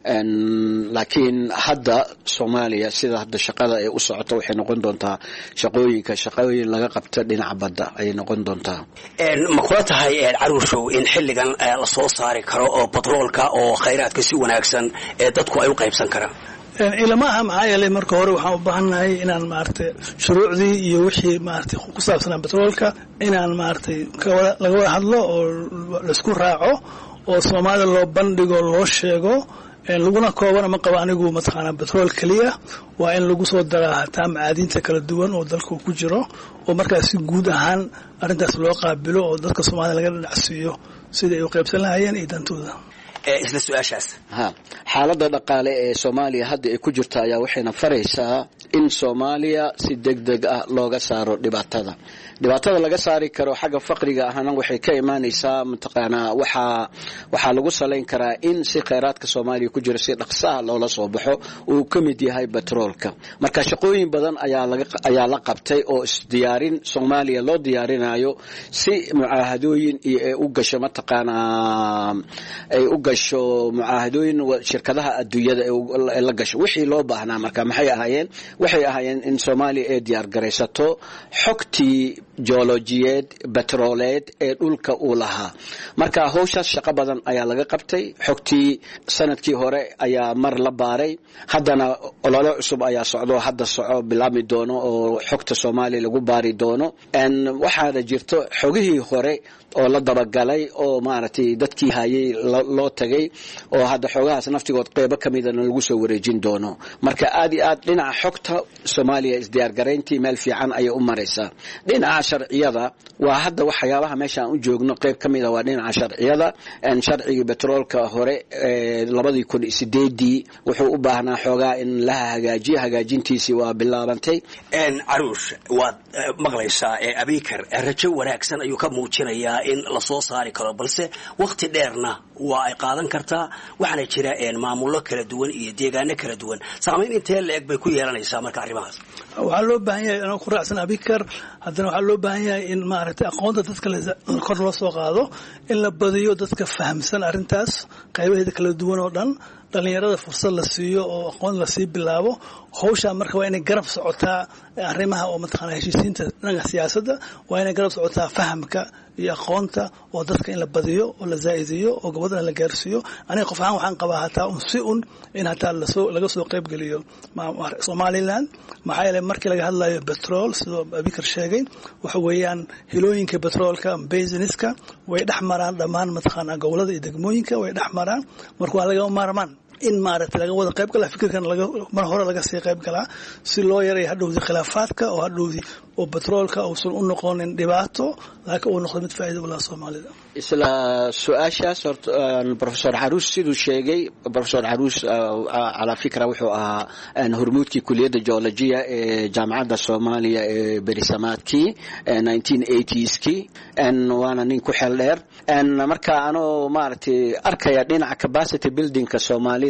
laakiin hadda soomaaliya sida hadda shaqada ay u socoto waxay noqon doontaa shaqooyinka shaqooyin laga qabta dhinaca badda ayay noqon doontaa ma kula tahay caruushow in xilligan la soo saari karo oo batroolka oo khayraadka si wanaagsan ee dadku ay u qaybsan karaan ilama aha maxaa yeelay marka hore waxaan u baahannahay inaan maaragtay shuruucdii iyo wixii maaragtay ku saabsanaa batroolka inaan maaragtay laga wada hadlo oo laisku raaco oo soomaalida loo bandhigo loo sheego laguna koobana ma qabo anigu mataqaanaa batrool keliya waa in lagu soo daraa hataa macaadiinta kala duwan oo dalka ku jiro oo markaas si guud ahaan arrintaas loo qaabilo oo dadka soomaalida laga dhadhacsiiyo sidai ay u qaybsan lahayeen iyo dantooda isla su-aashaas ha xaaladda dhaqaale ee soomaaliya hadda ay ku jirta ayaa waxayna faraysaa in soomaaliya si deg deg ah looga saaro dhibaatada dhibaatada laga saari karo xagga faqriga ahna waxay ka imaanaysaa mataqaanaa waxaa waxaa lagu salayn karaa in si khayraadka soomaaliya ku jira si dhaqsaha loola soo baxo uu ka mid yahay batroolka marka shaqooyin badan ayaa laga ayaa la qabtay oo isdiyaarin soomaaliya loo diyaarinayo si mucaahadooyin iyo ay u gasho mataqaanaa ay u gasho mucaahadooyin shirkadaha adduunyada ay la gasho wixii loo baahnaa marka maxay ahaayeen waxay ahaayeen in soomaaliya ay diyaar garaysato xogtii joolojiyeed betrooleed ee dhulka uu lahaa marka howshaas shaqo badan ayaa laga qabtay xogtii sanadkii hore ayaa mar la baaray haddana olole cusub ayaa socdo hadda soco bilaabmi doono oo xogta soomaaliya lagu baari doono waxaana jirto xogihii hore oo la dabagalay oo maaragtay dadkii hayay loo tagay oo hadda xoogahaas naftigood qeybo ka midana lagu soo wareejin doono marka aad iyo aad dhinaca xogta soomaaliya isdiyaargarayntii meel fiican ayay u maraysaa dhinaca sharciyada waa hadda waxyaabaha meeshaan u joogno qeyb ka mida waa dhinaca sharciyada sharcigii betroolka hore labadii kun sideedii wuxuu u baahnaa xoogaa in laha hagaajiyo hagaajintiisii waa bilaabantay caruush waad maqlaysaa abikar rajo wanaagsan ayuu ka muujinayaa in lasoo saari karo balse wakti dheerna waa ay qaadan kartaa waxaana jira maamullo kala duwan iyo deegaano kala duwan saamayn intee la eg bay ku yeelanaysaa marka arrimahaas waxaa loo baahan yahay anoo ku raacsan abikar haddana waxaa loo baahan yahay in maaragtay aqoonta dadka kor loo soo qaado in la badiyo dadka fahamsan arrintaas qaybaheeda kala duwan oo dhan dhalinyarada fursad la siiyo oo aqoon lasii bilaabo hawshaa marka waa inay garab socotaa arrimaha oo mataqaana heshiisiinta dhanka siyaasadda waa inay garab socotaa fahamka iyo aqoonta oo dadka in la badiyo oo la zaa'idiyo oo gabadhana la gaarsiiyo aniga qof ahaan waxaan qabaa hataa un si un in hataa lasoo laga soo qayb geliyo somaliland maxaa yeelay markii laga hadlayo betrol sidoo abikar sheegay waxa weeyaan hilooyinka betroolka basiniska way dhex maraan dhammaan mataqaana gobolada iyo degmooyinka way dhex maraan marka waa laga maarmaan in maaragtay laga wada qayb galaa fikirkan mar hore laga sii qayb galaa si loo yaray hadhowdii khilaafaadka oo hadhowdii oo betroolka uusan u noqonin dhibaato laakiin uu noqdo mid faa'iida u laha soomaalida isla su-aashaas horta professor xaruus siduu sheegay professor xaruus calaa fikra wuxuu ahaa hormuudkii kuliyadda geologiya ee jaamacadda soomaaliya ee berisamaadkii nineteen eightskii waana nin ku xeel dheer marka anoo maaragtay arkaya dhinaca capacity buildingka soomaalida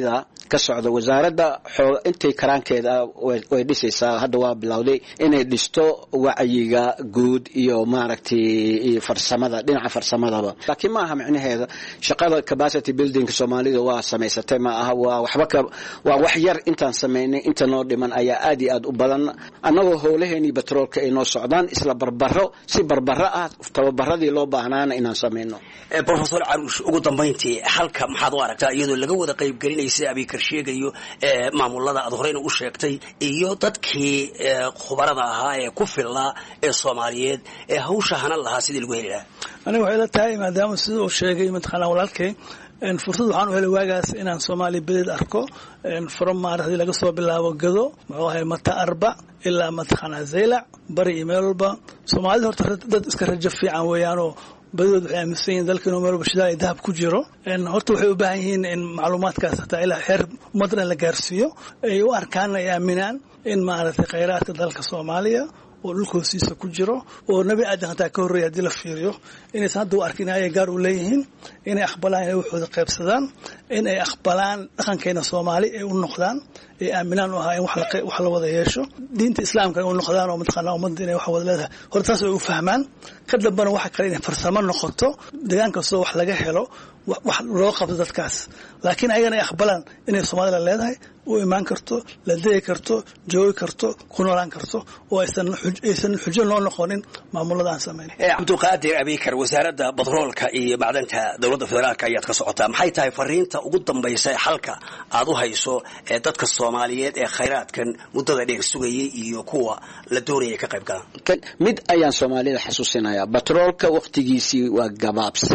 ka socda wasaaradda xoog intay karaankeeda way dhisaysaa hadda waa bilowday inay dhisto wacyiga guud iyo maaragtay farsamada dhinaca farsamadaba laakiin ma aha micnaheeda shaqada capacity building soomaalida waa samaysatay ma aha waa waxba ka waa wax yar intaan samaynay inta noo dhiman ayaa aad iyo aad u badan annagoo howlaheenii batroolka ay noo socdaan isla barbaro si barbaro ah tababaradii loo baahnaana inaan samayno profesor caruush ugu dambayntii halka maxaad u aragtaa iyadoo laga wada qaybgelinaysa abikar sheegayo maamulada aad horeyna u sheegtay iyo dadkii khubarada ahaa ee ku filnaa ee soomaaliyeed ee hawsha hanan lahaa sidii lagu heli lahaa aniga waxay la tahay maadaama sida uu sheegay mataqaanaa walaalkay fursad waxaan u helay waagaas inaan soomaaliya bedeed arko from maaragtay laga soo bilaabo gado muxuu ahay mata arba ilaa mataqaanaa zaylac bari iyo meel walba soomaalida horta dad iska rajo fiican weeyaanoo badadood waxay aaminsan yihin dalka inuu meel walba shidaal iyo dahab ku jiro horta waxay u baahan yihiin in macluumaadkaas hataa ilaa xeer ummaddan la gaarsiiyo ay u arkaan ay aaminaan in maaragtay khayraadka dalka soomaaliya oo dhulka hoostiisa ku jiro oo nebi aadan hataa ka horreeya haddii la fiiriyo inaysan hadda u arkin ayay gaar u leeyihiin inay aqbalaan inay waxooda qaybsadaan in ay aqbalaan dhaqankeena soomaali ay u noqdaan ay aaminaan u ahaa in wax la wada yeesho diinta islaamka ay u noqdaan oo mataqaanaa ummadda inay wax wada leedahay horta taas way u fahmaan ka dambana waxa kale inay farsamo noqoto deegaan kastoo wax laga helo wax loo qabto dadkaas laakiin ayagana ay aqbalaan inay soomaalida leedahay u imaan karto la degi karto joogi karto ku noolaan karto oo aysan xujo loo noqonin maamulada aan samayn cabdulqaadir abikar wasaaradda batroolka iyo macdanta dowladda federaalk ayaad ka socotaa maxay tahay fariinta ugu dambaysa ee xalka aad u hayso ee dadka soomaaliyeed ee khayraadkan muddada dheer sugayay iyo kuwa la doonaya ka qayb galaan mid ayaan soomaalida xasuusinayaa batroolka wakhtigiisii waa gabaabsi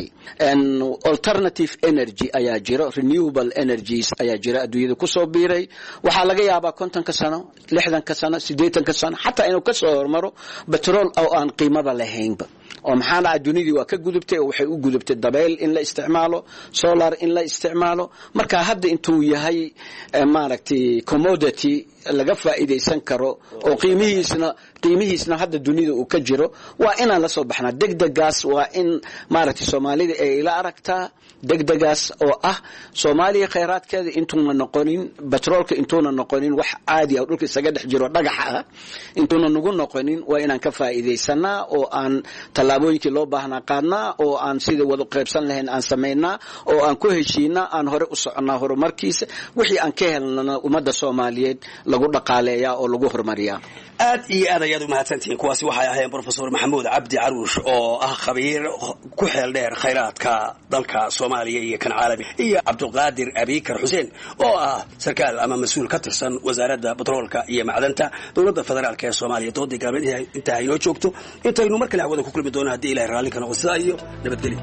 alternative energy ayaa jiro renewable energies ayaa jira adduunyada kusoo biiray waxaa laga yaabaa kontonka sano lixdanka sano siddeetanka sano xataa inuu kasoo hormaro batrool oo aan qiimaba lahaynba oo maxaa dhaca dunidii waa ka gudubtay oo waxay u gudubtay dabeyl in la isticmaalo solar in la isticmaalo marka hadda intuu yahay maaragtay commodity laga faa'iidaysan karo oo qiimihiisna qiimihiisna hadda dunida uu ka jiro waa inaan la soo baxnaa degdegaas waa in maaragtay soomaalida ay ila aragtaa degdegaas oo ah soomaaliya khayraadkeeda intuuna noqonin batroolka intuuna noqonin wax caadi ah dhulka isaga dhex jiro dhagaxa ah intuuna nagu noqonin waa inaan ka faa'iidaysanaa oo aan tallaabooyinkii loo baahnaa qaadnaa oo aan sida wada qaybsan lahayn aan samaynaa oo aan ku heshiinaa aan hore u soconnaa horumarkiisa wixii aan ka helnana ummadda soomaaliyeed lagu dhaqaaleeyaa oo lagu horumariyaa aad iyo aad ayaad u mahadsantihiin kuwaasi waxay ahaayeen brofesor maxamuud cabdi caruush oo ah khabiir ku xeel dheer khayraadka dalka soomaaliya iyo kan caalami iyo cabdulqaadir abikar xuseen oo ah sarkaal ama mas-uul ka tirsan wasaaradda batroolka iyo macdanta dowladda federaalk ee soomaaliya doodii gaalmeed intaa inoo joogto intaynu mar kale hawada ku kulmi doono haddii ilahay raalli ka noqo sidaa iyo nabadgelyo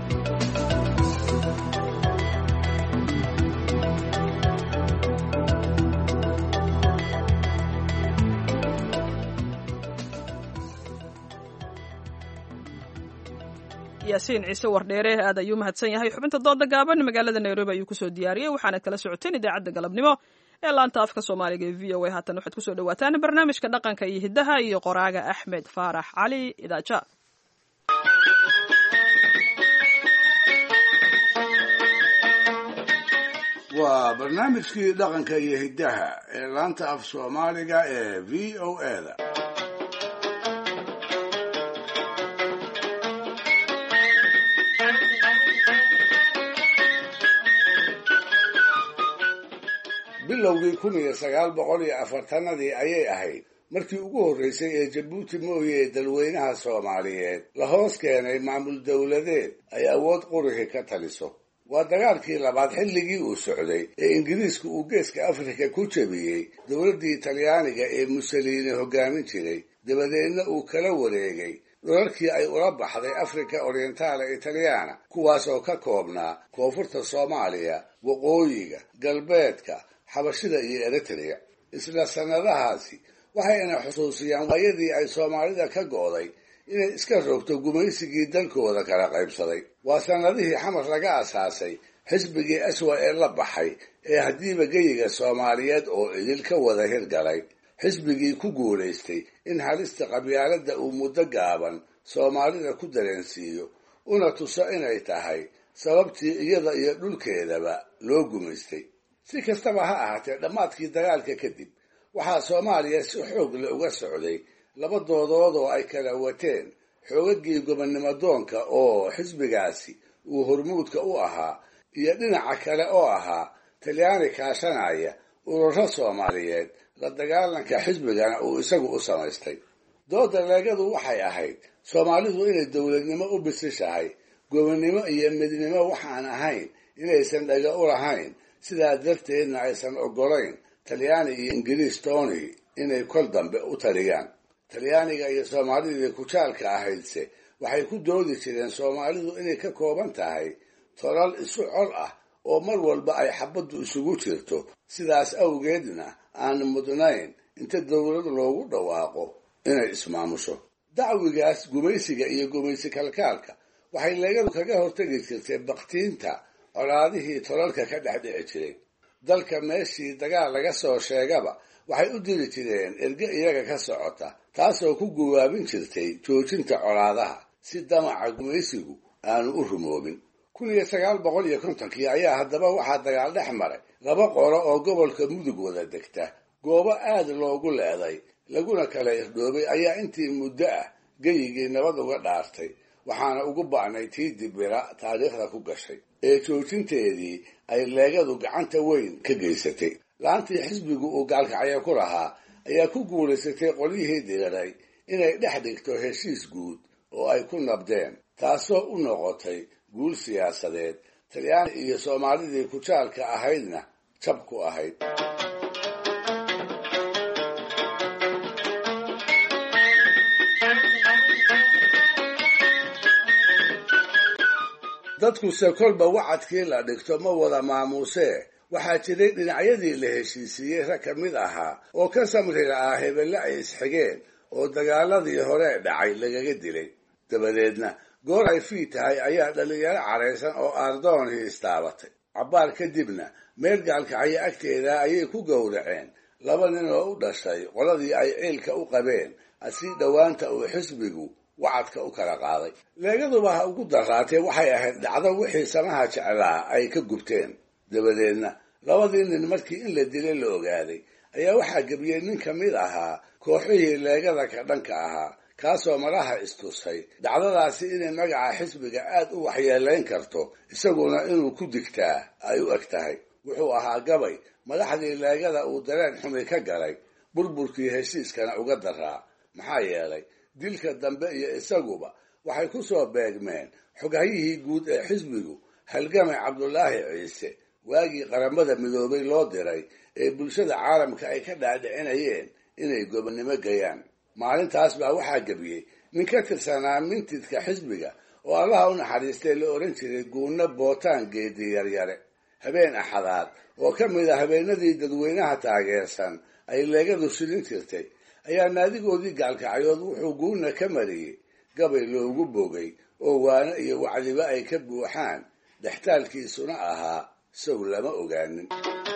yaasiin ciise wardheere aad ayuu mahadsan yahay xubinta dooda gaaban magaalada nairobi ayuu kusoo diyaariyey waxaanad kala socoteen idaacadda galabnimo ee laanta afka soomaaliga ee v o a haatan waxaad kusoo dhawaataan barnaamijka dhaqanka iyo hiddaha iyo qoraaga axmed faarax cali idaaja waa barnaamijkii dhaqanka iyo hiddaha ee laanta af soomaaliga ee v o a da bilowgii kun iyo sagaal boqol iyo afartanadii ayay ahayd markii ugu horreysay ee jabuuti mooye ee dalweynaha soomaaliyeed la hoos keenay maamul dowladeed ay awood qurixi ka taliso waa dagaalkii labaad xilligii uu socday ee ingiriisku uu geeska afrika ku jebiyey dowladdii talyaaniga ee musoliini hoggaamin jiray dabadeedna uu kala wareegay dhulalkii ay ula baxday afrika orientaala italyaana kuwaas oo ka koobnaa koonfurta soomaaliya waqooyiga galbeedka xabashida iyo eritrea isla sannadahaasi waxayna xusuusiyaan waayadii ay soomaalida ka go'day inay iska rogto gumaysigii dalkooda kala qaybsaday waa sannadihii xamar laga asaasay xisbigii aswa ee la baxay ee haddiiba geyiga soomaaliyeed oo idil ka wada hirgalay xisbigii ku guulaystay in halista qabyaaladda uu muddo gaaban soomaalida ku dareensiiyo una tuso inay tahay sababtii iyada iyo dhulkeedaba loo gumaystay si kastaba ha ahaatee dhammaadkii dagaalka kadib waxaa soomaaliya si xoog le uga socday laba doodood oo ay kala wateen xoogagii gobonnimo doonka oo xisbigaasi uu hormuudka u ahaa iyo dhinaca kale oo ahaa talyaani kaashanaya ururo soomaaliyeed la dagaalanka xisbigana uu isagu u samaystay dooda leegadu waxay ahayd soomaalidu inay dowladnimo u bisishahay gobonnimo iyo midnimo waxaan ahayn inaysan dhaga u lahayn sidaa darteedna aysan oggolayn talyaani iyo ingiriis tony inay kol dambe u taliyaan talyaaniga iyo soomaalidii kujaalka ahaydse waxay ku doodi jireen soomaalidu inay ka kooban tahay tolal isu col ah oo mar walba ay xabaddu isugu jirto sidaas awgeedna aan mudnayn inta dowlad loogu dhawaaqo inay ismaamusho dacwigaas gumaysiga iyo gumaysi kalkaalka waxay leegadu kaga hortegi jirtay baktiinta colaadihii tolalka ka dhex dhici jiray dalka meeshii dagaal laga soo sheegaba waxay u diri jireen erge iyaga ka socota taasoo ku guwaabin jirtay joojinta colaadaha si damaca gumaysigu aanu u rumoobin kun iyo sagaal boqol iyo kontonkii ayaa haddaba waxaa dagaal dhex maray laba qolo oo gobolka mudug wada degta goobo aad loogu leeday laguna kala irdhoobay ayaa intii muddo ah geyigii nabad uga dhaartay waxaana ugu ba'nay tii dibira taariikhda ku gashay ee joojinteedii ay leegadu gacanta weyn ka geysatay laantii xisbigu uu gaalkacyo ku lahaa ayaa ku guulaysatay qolyihii diiray inay dhex dhigto heshiis guud oo ay ku nabdeen taasoo u noqotay guul siyaasadeed talyaani iyo soomaalidii kujaalka ahaydna jab ku ahayd dadkuse kolba wacadkii la dhigto ma wada maamuusee waxaa jiray dhinacyadii la heshiisiiyey rag ka mid ahaa oo ka samri la'aa hebelle ay isxigeen oo dagaaladii hore dhacay lagaga dilay dabadeedna goor ay fii tahay ayaa dhallinyaro caraysan oo aardoonhii istaabatay cabbaar kadibna meel gaalkacyo agteeda ayay ku gowraceen laba nin oo u dhashay qoladii ay ciilka u qabeen asii dhowaanta uu xisbigu wacadka u kala qaaday leegaduba ha ugu daraatee waxay ahayd dhacdo wixii samaha jeclaa ay ka gubteen dabadeedna labadii nin markii in la dilay la ogaaday ayaa waxaa gebiyey nin ka mid ahaa kooxihii leegada ka dhanka ahaa kaasoo malaha istusay dhacdadaasi inay magaca xisbiga aad u waxyeelayn karto isaguna inuu ku digtaa ay u eg tahay wuxuu ahaa gabay madaxdii leegada uu dareen xumi ka galay burburkii heshiiskana uga daraa maxaa yeelay dilka dambe iyo isaguba waxay ku soo beegmeen xoghayihii guud ee xisbigu halgamay cabdulaahi ciise waagii qaramada midoobay loo diray ee bulshada caalamka ay ka dhaadhicinayeen inay gobonnimo gayaan maalintaas baa waxaa gebiyey nin ka tirsanaa mintidka xisbiga oo allaha u naxariistay la odhan jiray guunno bootaan geedi yaryare habeen axadaad oo ka mid a habeenadii dadweynaha taageersan ay leegadu shilin jirtay ayaa naadigoodii gaalkacyood wuxuu guuna ka mariyey gabay loogu bogay oo waano iyo wacdiba ay ka buuxaan dhextaalkiisuna ahaa sow lama ogaanin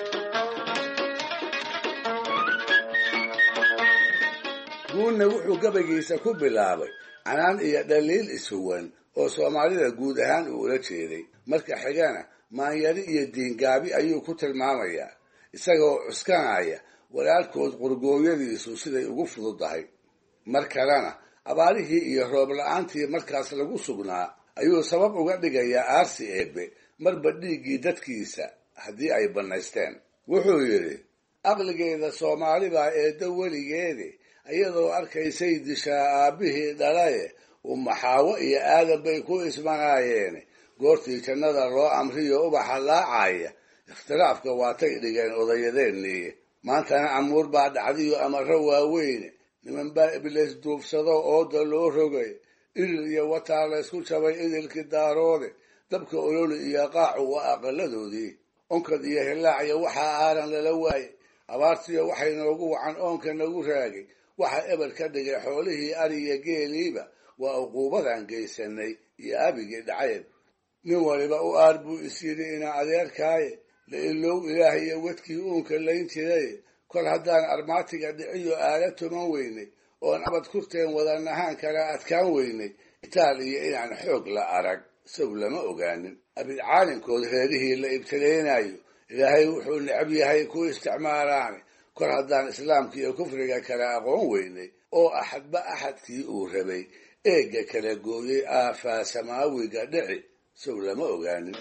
guunna wuxuu gabaygiisa ku bilaabay canaan iyo dhaliil ishuwan oo soomaalida guud ahaan uu ula jeeday marka xigana maanyari iyo diingaabi ayuu ku tilmaamayaa isagoo cuskanaya walaalkood qurgooyadiisu siday ugu fududahay mar kalena abaarihii iyo roob la-aantii markaas lagu sugnaa ayuu sabab uga dhigayaa aarsi eebbe marba dhiiggii dadkiisa haddii ay bannaysteen wuxuu yidhi aqligeeda soomaali baa eeddo weligeede iyadoo arkaysay dishaa aabbihii dhalaye umaxaawo iyo aadan bay ku ismanaayeene goortii jannada loo amriyo ubaxa laacaya ikhtilaafka waatay dhigeen odayadeennii maantana amuur baa dhacdiyo amaro waaweyne niman baa ibliis duufsado ooda loo rogay idil iyo wataa laysku jabay idilkii daaroode dabka ololi iyo qaacu waa aqaladoodii onkad iyo hilaacyo waxaa aaran lala waayey abaartiyo waxay noogu wacan oonka nagu raagay waxa eber ka dhigay xoolihii ariya geeliiba waa uquubadan geysanay iyo abigii dhacayb nin waliba u aar buu is yidhi ina adeerkaaye la ilow ilaah iyo wadkii uunka layn jiray kol haddaan armaatiga dhiciyo aala tuman weynay oon abad kurteen wadanahaan kala adkaan weynay itaal iyo inaan xoog la arag sow lama ogaanin abid caalinkood reerihii la ibtilaynayo ilaahay wuxuu necab yahay ku isticmaalaane kor haddaan islaamka iyo kufriga kale aqoon weynay oo axadba axadkii uu rabay eegga kala gooyey aafaa samaawiga dhici sow lama ogaanin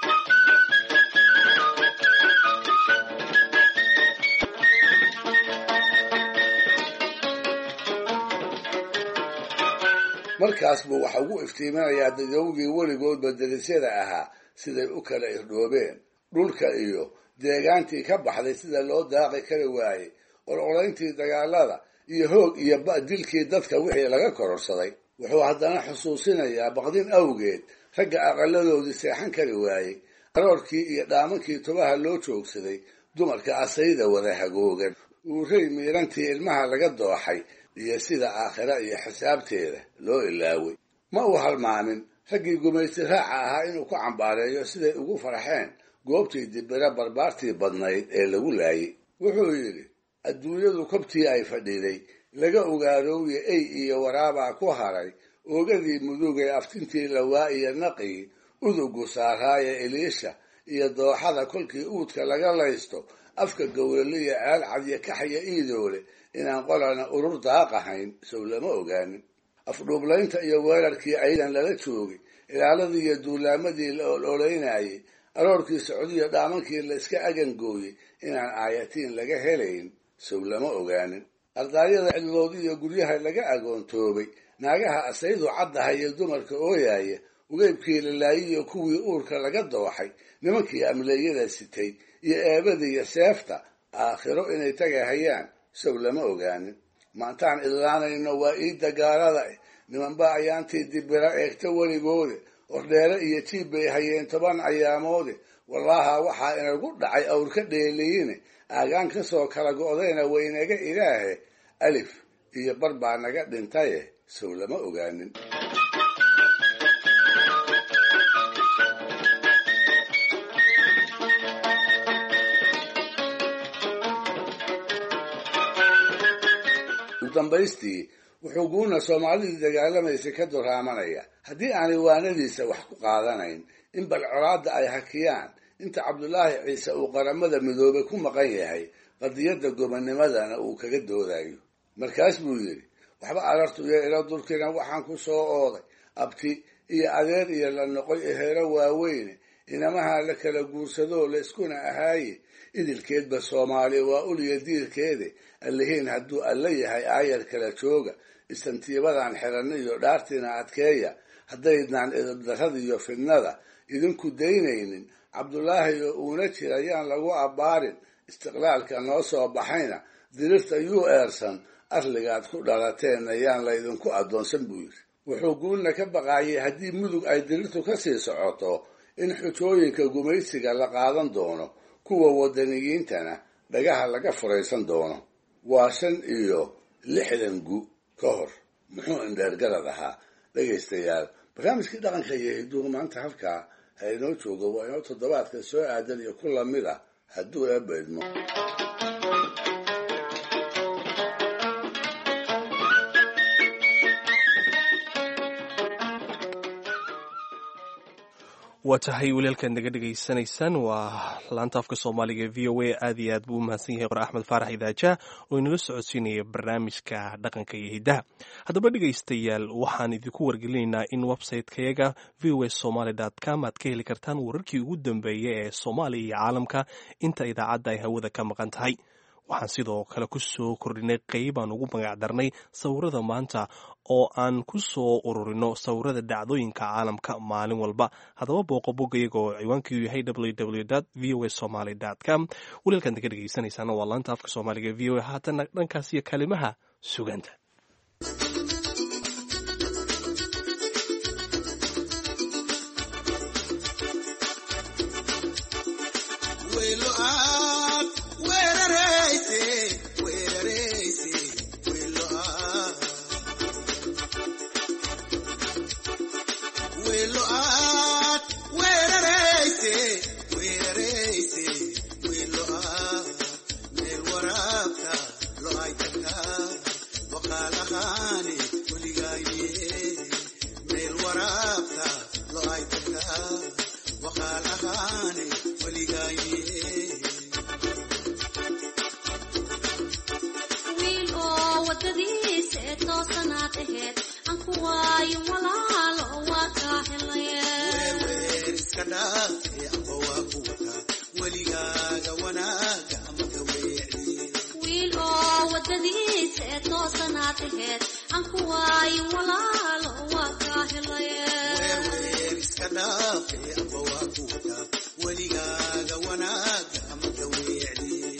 markaas buu waxa ugu iftiiminayaa dadowgii weligoodba derisyada ahaa siday u kala irdhoobeen dhulka iyo deegaantii ka baxday sida loo daaqi kari waayey orolayntii dagaalada iyo hoog iyo dilkii dadka wixii laga kororsaday wuxuu haddana xusuusinayaa baqdin awgeed ragga aqaladoodii seexan kari waayey aroorkii iyo dhaamankii tubaha loo joogsaday dumarka asayda wada hagoogan uurey miirantii ilmaha laga dooxay iyo sida aakhira iyo xisaabteeda loo ilaaway ma uu halmaamin raggii gumaysi raaca ahaa inuu ku cambaareeyo siday ugu farxeen goobtii dibira barbaartii badnayd ee lagu laayay wuxuu yidhi adduunyadu kobtii ay fadhiday laga ogaarooye ey iyo waraabaa ku haray oogadii mudugee aftintii lawaa iyo naqii udugu saaraaye eliisha iyo dooxada kolkii uudka laga laysto afka gowraliya ceel cadyo kaxya iidoole inaan qolana urur daaqahayn sow lama ogaanin afdhuublaynta iyo weerarkii aydan lala joogay ilaaladii iyo duulaamadii la ololeynayay aroorkii socdiyo dhaamankii la iska agangooyey inaan aayatiin laga helayn sow lama ogaanin ardaaryada cidloodi iyo guryaha laga agoontoobay naagaha asaydu caddaha iyo dumarka ooyaaya ugeybkii la laayiyo kuwii uurka laga dooxay nimankii amleeyada sitay iyo eebada iyo seefta aakhiro inay tagahayaan sow lama ogaanin maantaan idlaanayno waa iidda gaalada eh nimanba ayaantii dibira eegta weligoode ordheere iyo jiib bay hayeen toban ayaamoode wallaaha waxaa inagu dhacay awr ka dheeliyine aagaan ka soo kala go'dayna waynaga ilaahe alif iyo bar baa naga dhintaye sow lama ogaanin udambaystii wuxuu guuna soomaalidii dagaalamaysay ka duraamanaya haddii aanay waanadiisa wax ku qaadanayn in bal colaadda ay hakiyaan inta cabdulaahi ciise uu qaramada midoobay ku maqan yahay qadiyadda gobonimadana uu kaga doodayo markaas buu yidhi waxba alartuyo ila dulkina waxaan ku soo ooday abti iyo adeer iyo la noqoy eheero waaweyne inamaha la kala guursadoo la iskuna ahaaye idilkeedba soomaali waa uliya diirkeede allihiin hadduu alla yahay aayar kala jooga istantiibadan xiranna iyo dhaartiina adkeeya haddaydnaan idabdarrada iyo fidnada idinku daynaynin cabdulaahi oo uuna jira yaan lagu abbaarin istiqlaalka noo soo baxayna dirirta yuu eersan arligaad ku dhalateenna yaan laydinku addoonsan buu yidhi wuxuu guulna ka baqaayay haddii mudug ay dirirtu ka sii socoto in xujooyinka gumaysiga la qaadan doono kuwa wadaniyiintana dhagaha laga furaysan doono waa shan iyo lixdan gu ka hor muxuu indheergarad ahaa dhegaystayaal barnaamijkii dhaqanka iyo hiduhu maanta halkaa ha inoo joogo waa inoo toddobaadka soo aadan iyo ku lamid ah hadduu eebaydmo waa tahay walaalkaad naga dhegaysanaysaan waa laanta afka soomaaliga e v o a aad iyo aad buu u mahadsan yahay qor axmed faarax idaaja oo inala socodsiinaya barnaamijka dhaqanka iyo hiddaha haddaba dhegaystayaal waxaan idinku wargelinaynaa in website-kayaga v o a somaly com aad ka heli kartaan wararkii ugu dambeeya ee soomaaliya iyo caalamka inta idaacadda ay hawada ka maqan tahay waxaan sidoo kale ku soo kordhinay qeyb aan ugu magacdarnay sawirada maanta oo aan ku soo ururino sawirada dhacdooyinka caalamka maalin walba haddaba booqo boggayaga oo ciwaankiiu yahay www v o a somaly com walaalkan daga dhegeysanaysaana waa laanta afka soomaaliga v o a haatana dhankaas iyo kalimaha suganta Lo hay wadadiisa ee toosanaad aheed aan ku waayo walaalo waa kaa helaye iska dhaafe amba waa ku wataa weligaaga wanaaga ama ka weecdiye wiil oo wadadiisa ee toosanaad aheed aan ku waayo walaalo waa kaa helaye weer iska dhaafe amba waa ku wataa weligaaga wanaaga ama ka weecdiye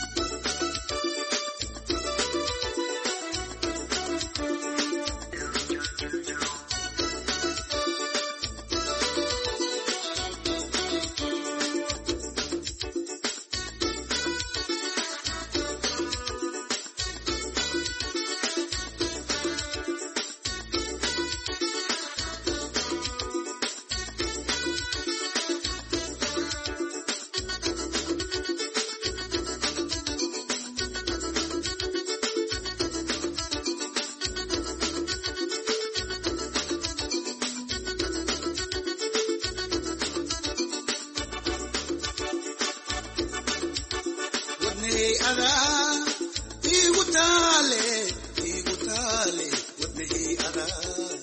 wadnahey adaa igu taale igu taale wadnahey adaa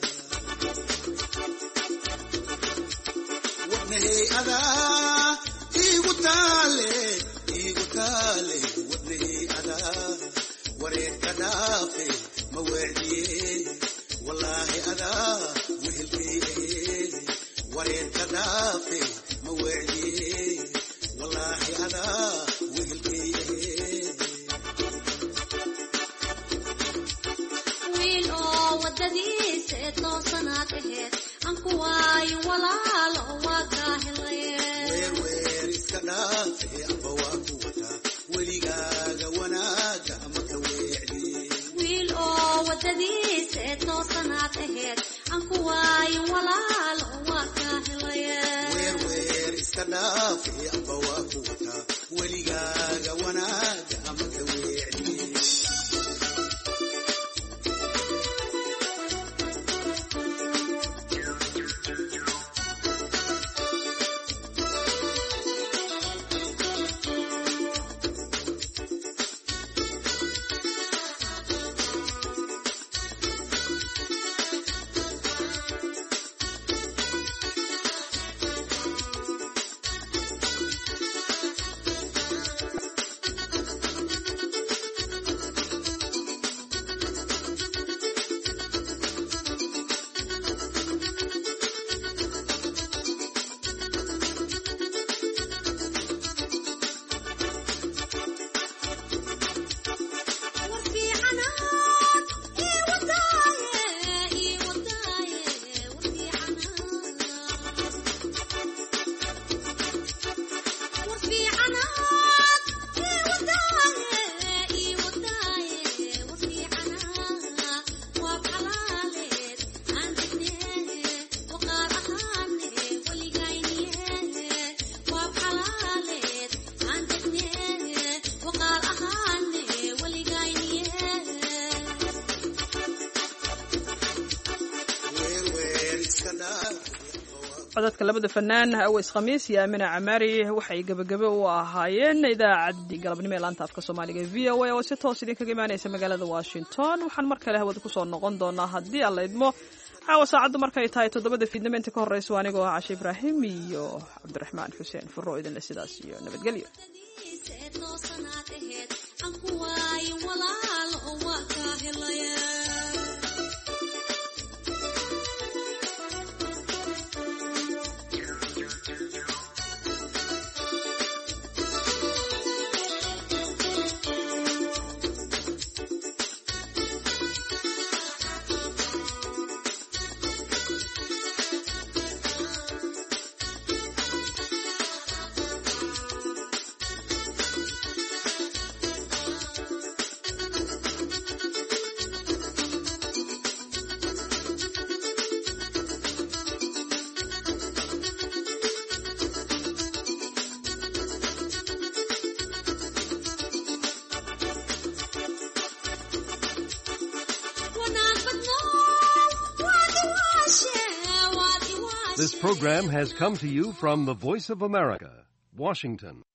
wadnahey adaa igu taale igu taale wadnahey adaa wareerka dhaafe ma weecdiye wallaahi adaa wehelkay ahe wareerka dhaafe ma weecdiye wallaahi adaa wehelkay ahe wiil oo wadadiisa ee toosanaad aheed aan ku waayo walaalo waa kaa helaye weer iska dhaafe amba waa ku wataa weligaaga wanaaga ama ka weecdiye wiil oo wadadiisa ee toosanaad aheed aan ku waayo walaalo waa kaa helaye weer iska dhaafe amba waa ku wataa weligaaga wanaaga ama ka weecdiye codadka labada fanaan aweys khamiis iyo aamina camaari waxay gebagabe u ahaayeen idaacaddii galabnimo ee laanta afka soomaaliga e v o a oo si toos idinkaga imaanaysa magaalada washington waxaan mar kale hawada kusoo noqon doonaa haddii aan la idmo caawa saacaddu markay tahay toddobada fiidnimo inta ka horreyso anigoo ah cashe ibraahim iyo cabdiraxmaan xuseen furo idinle sidaas iyo nabadgelyo ee toosanaad aheed aan ku waayo walaalo waa kaa helaye This program has come to you from the Voice of America, Washington.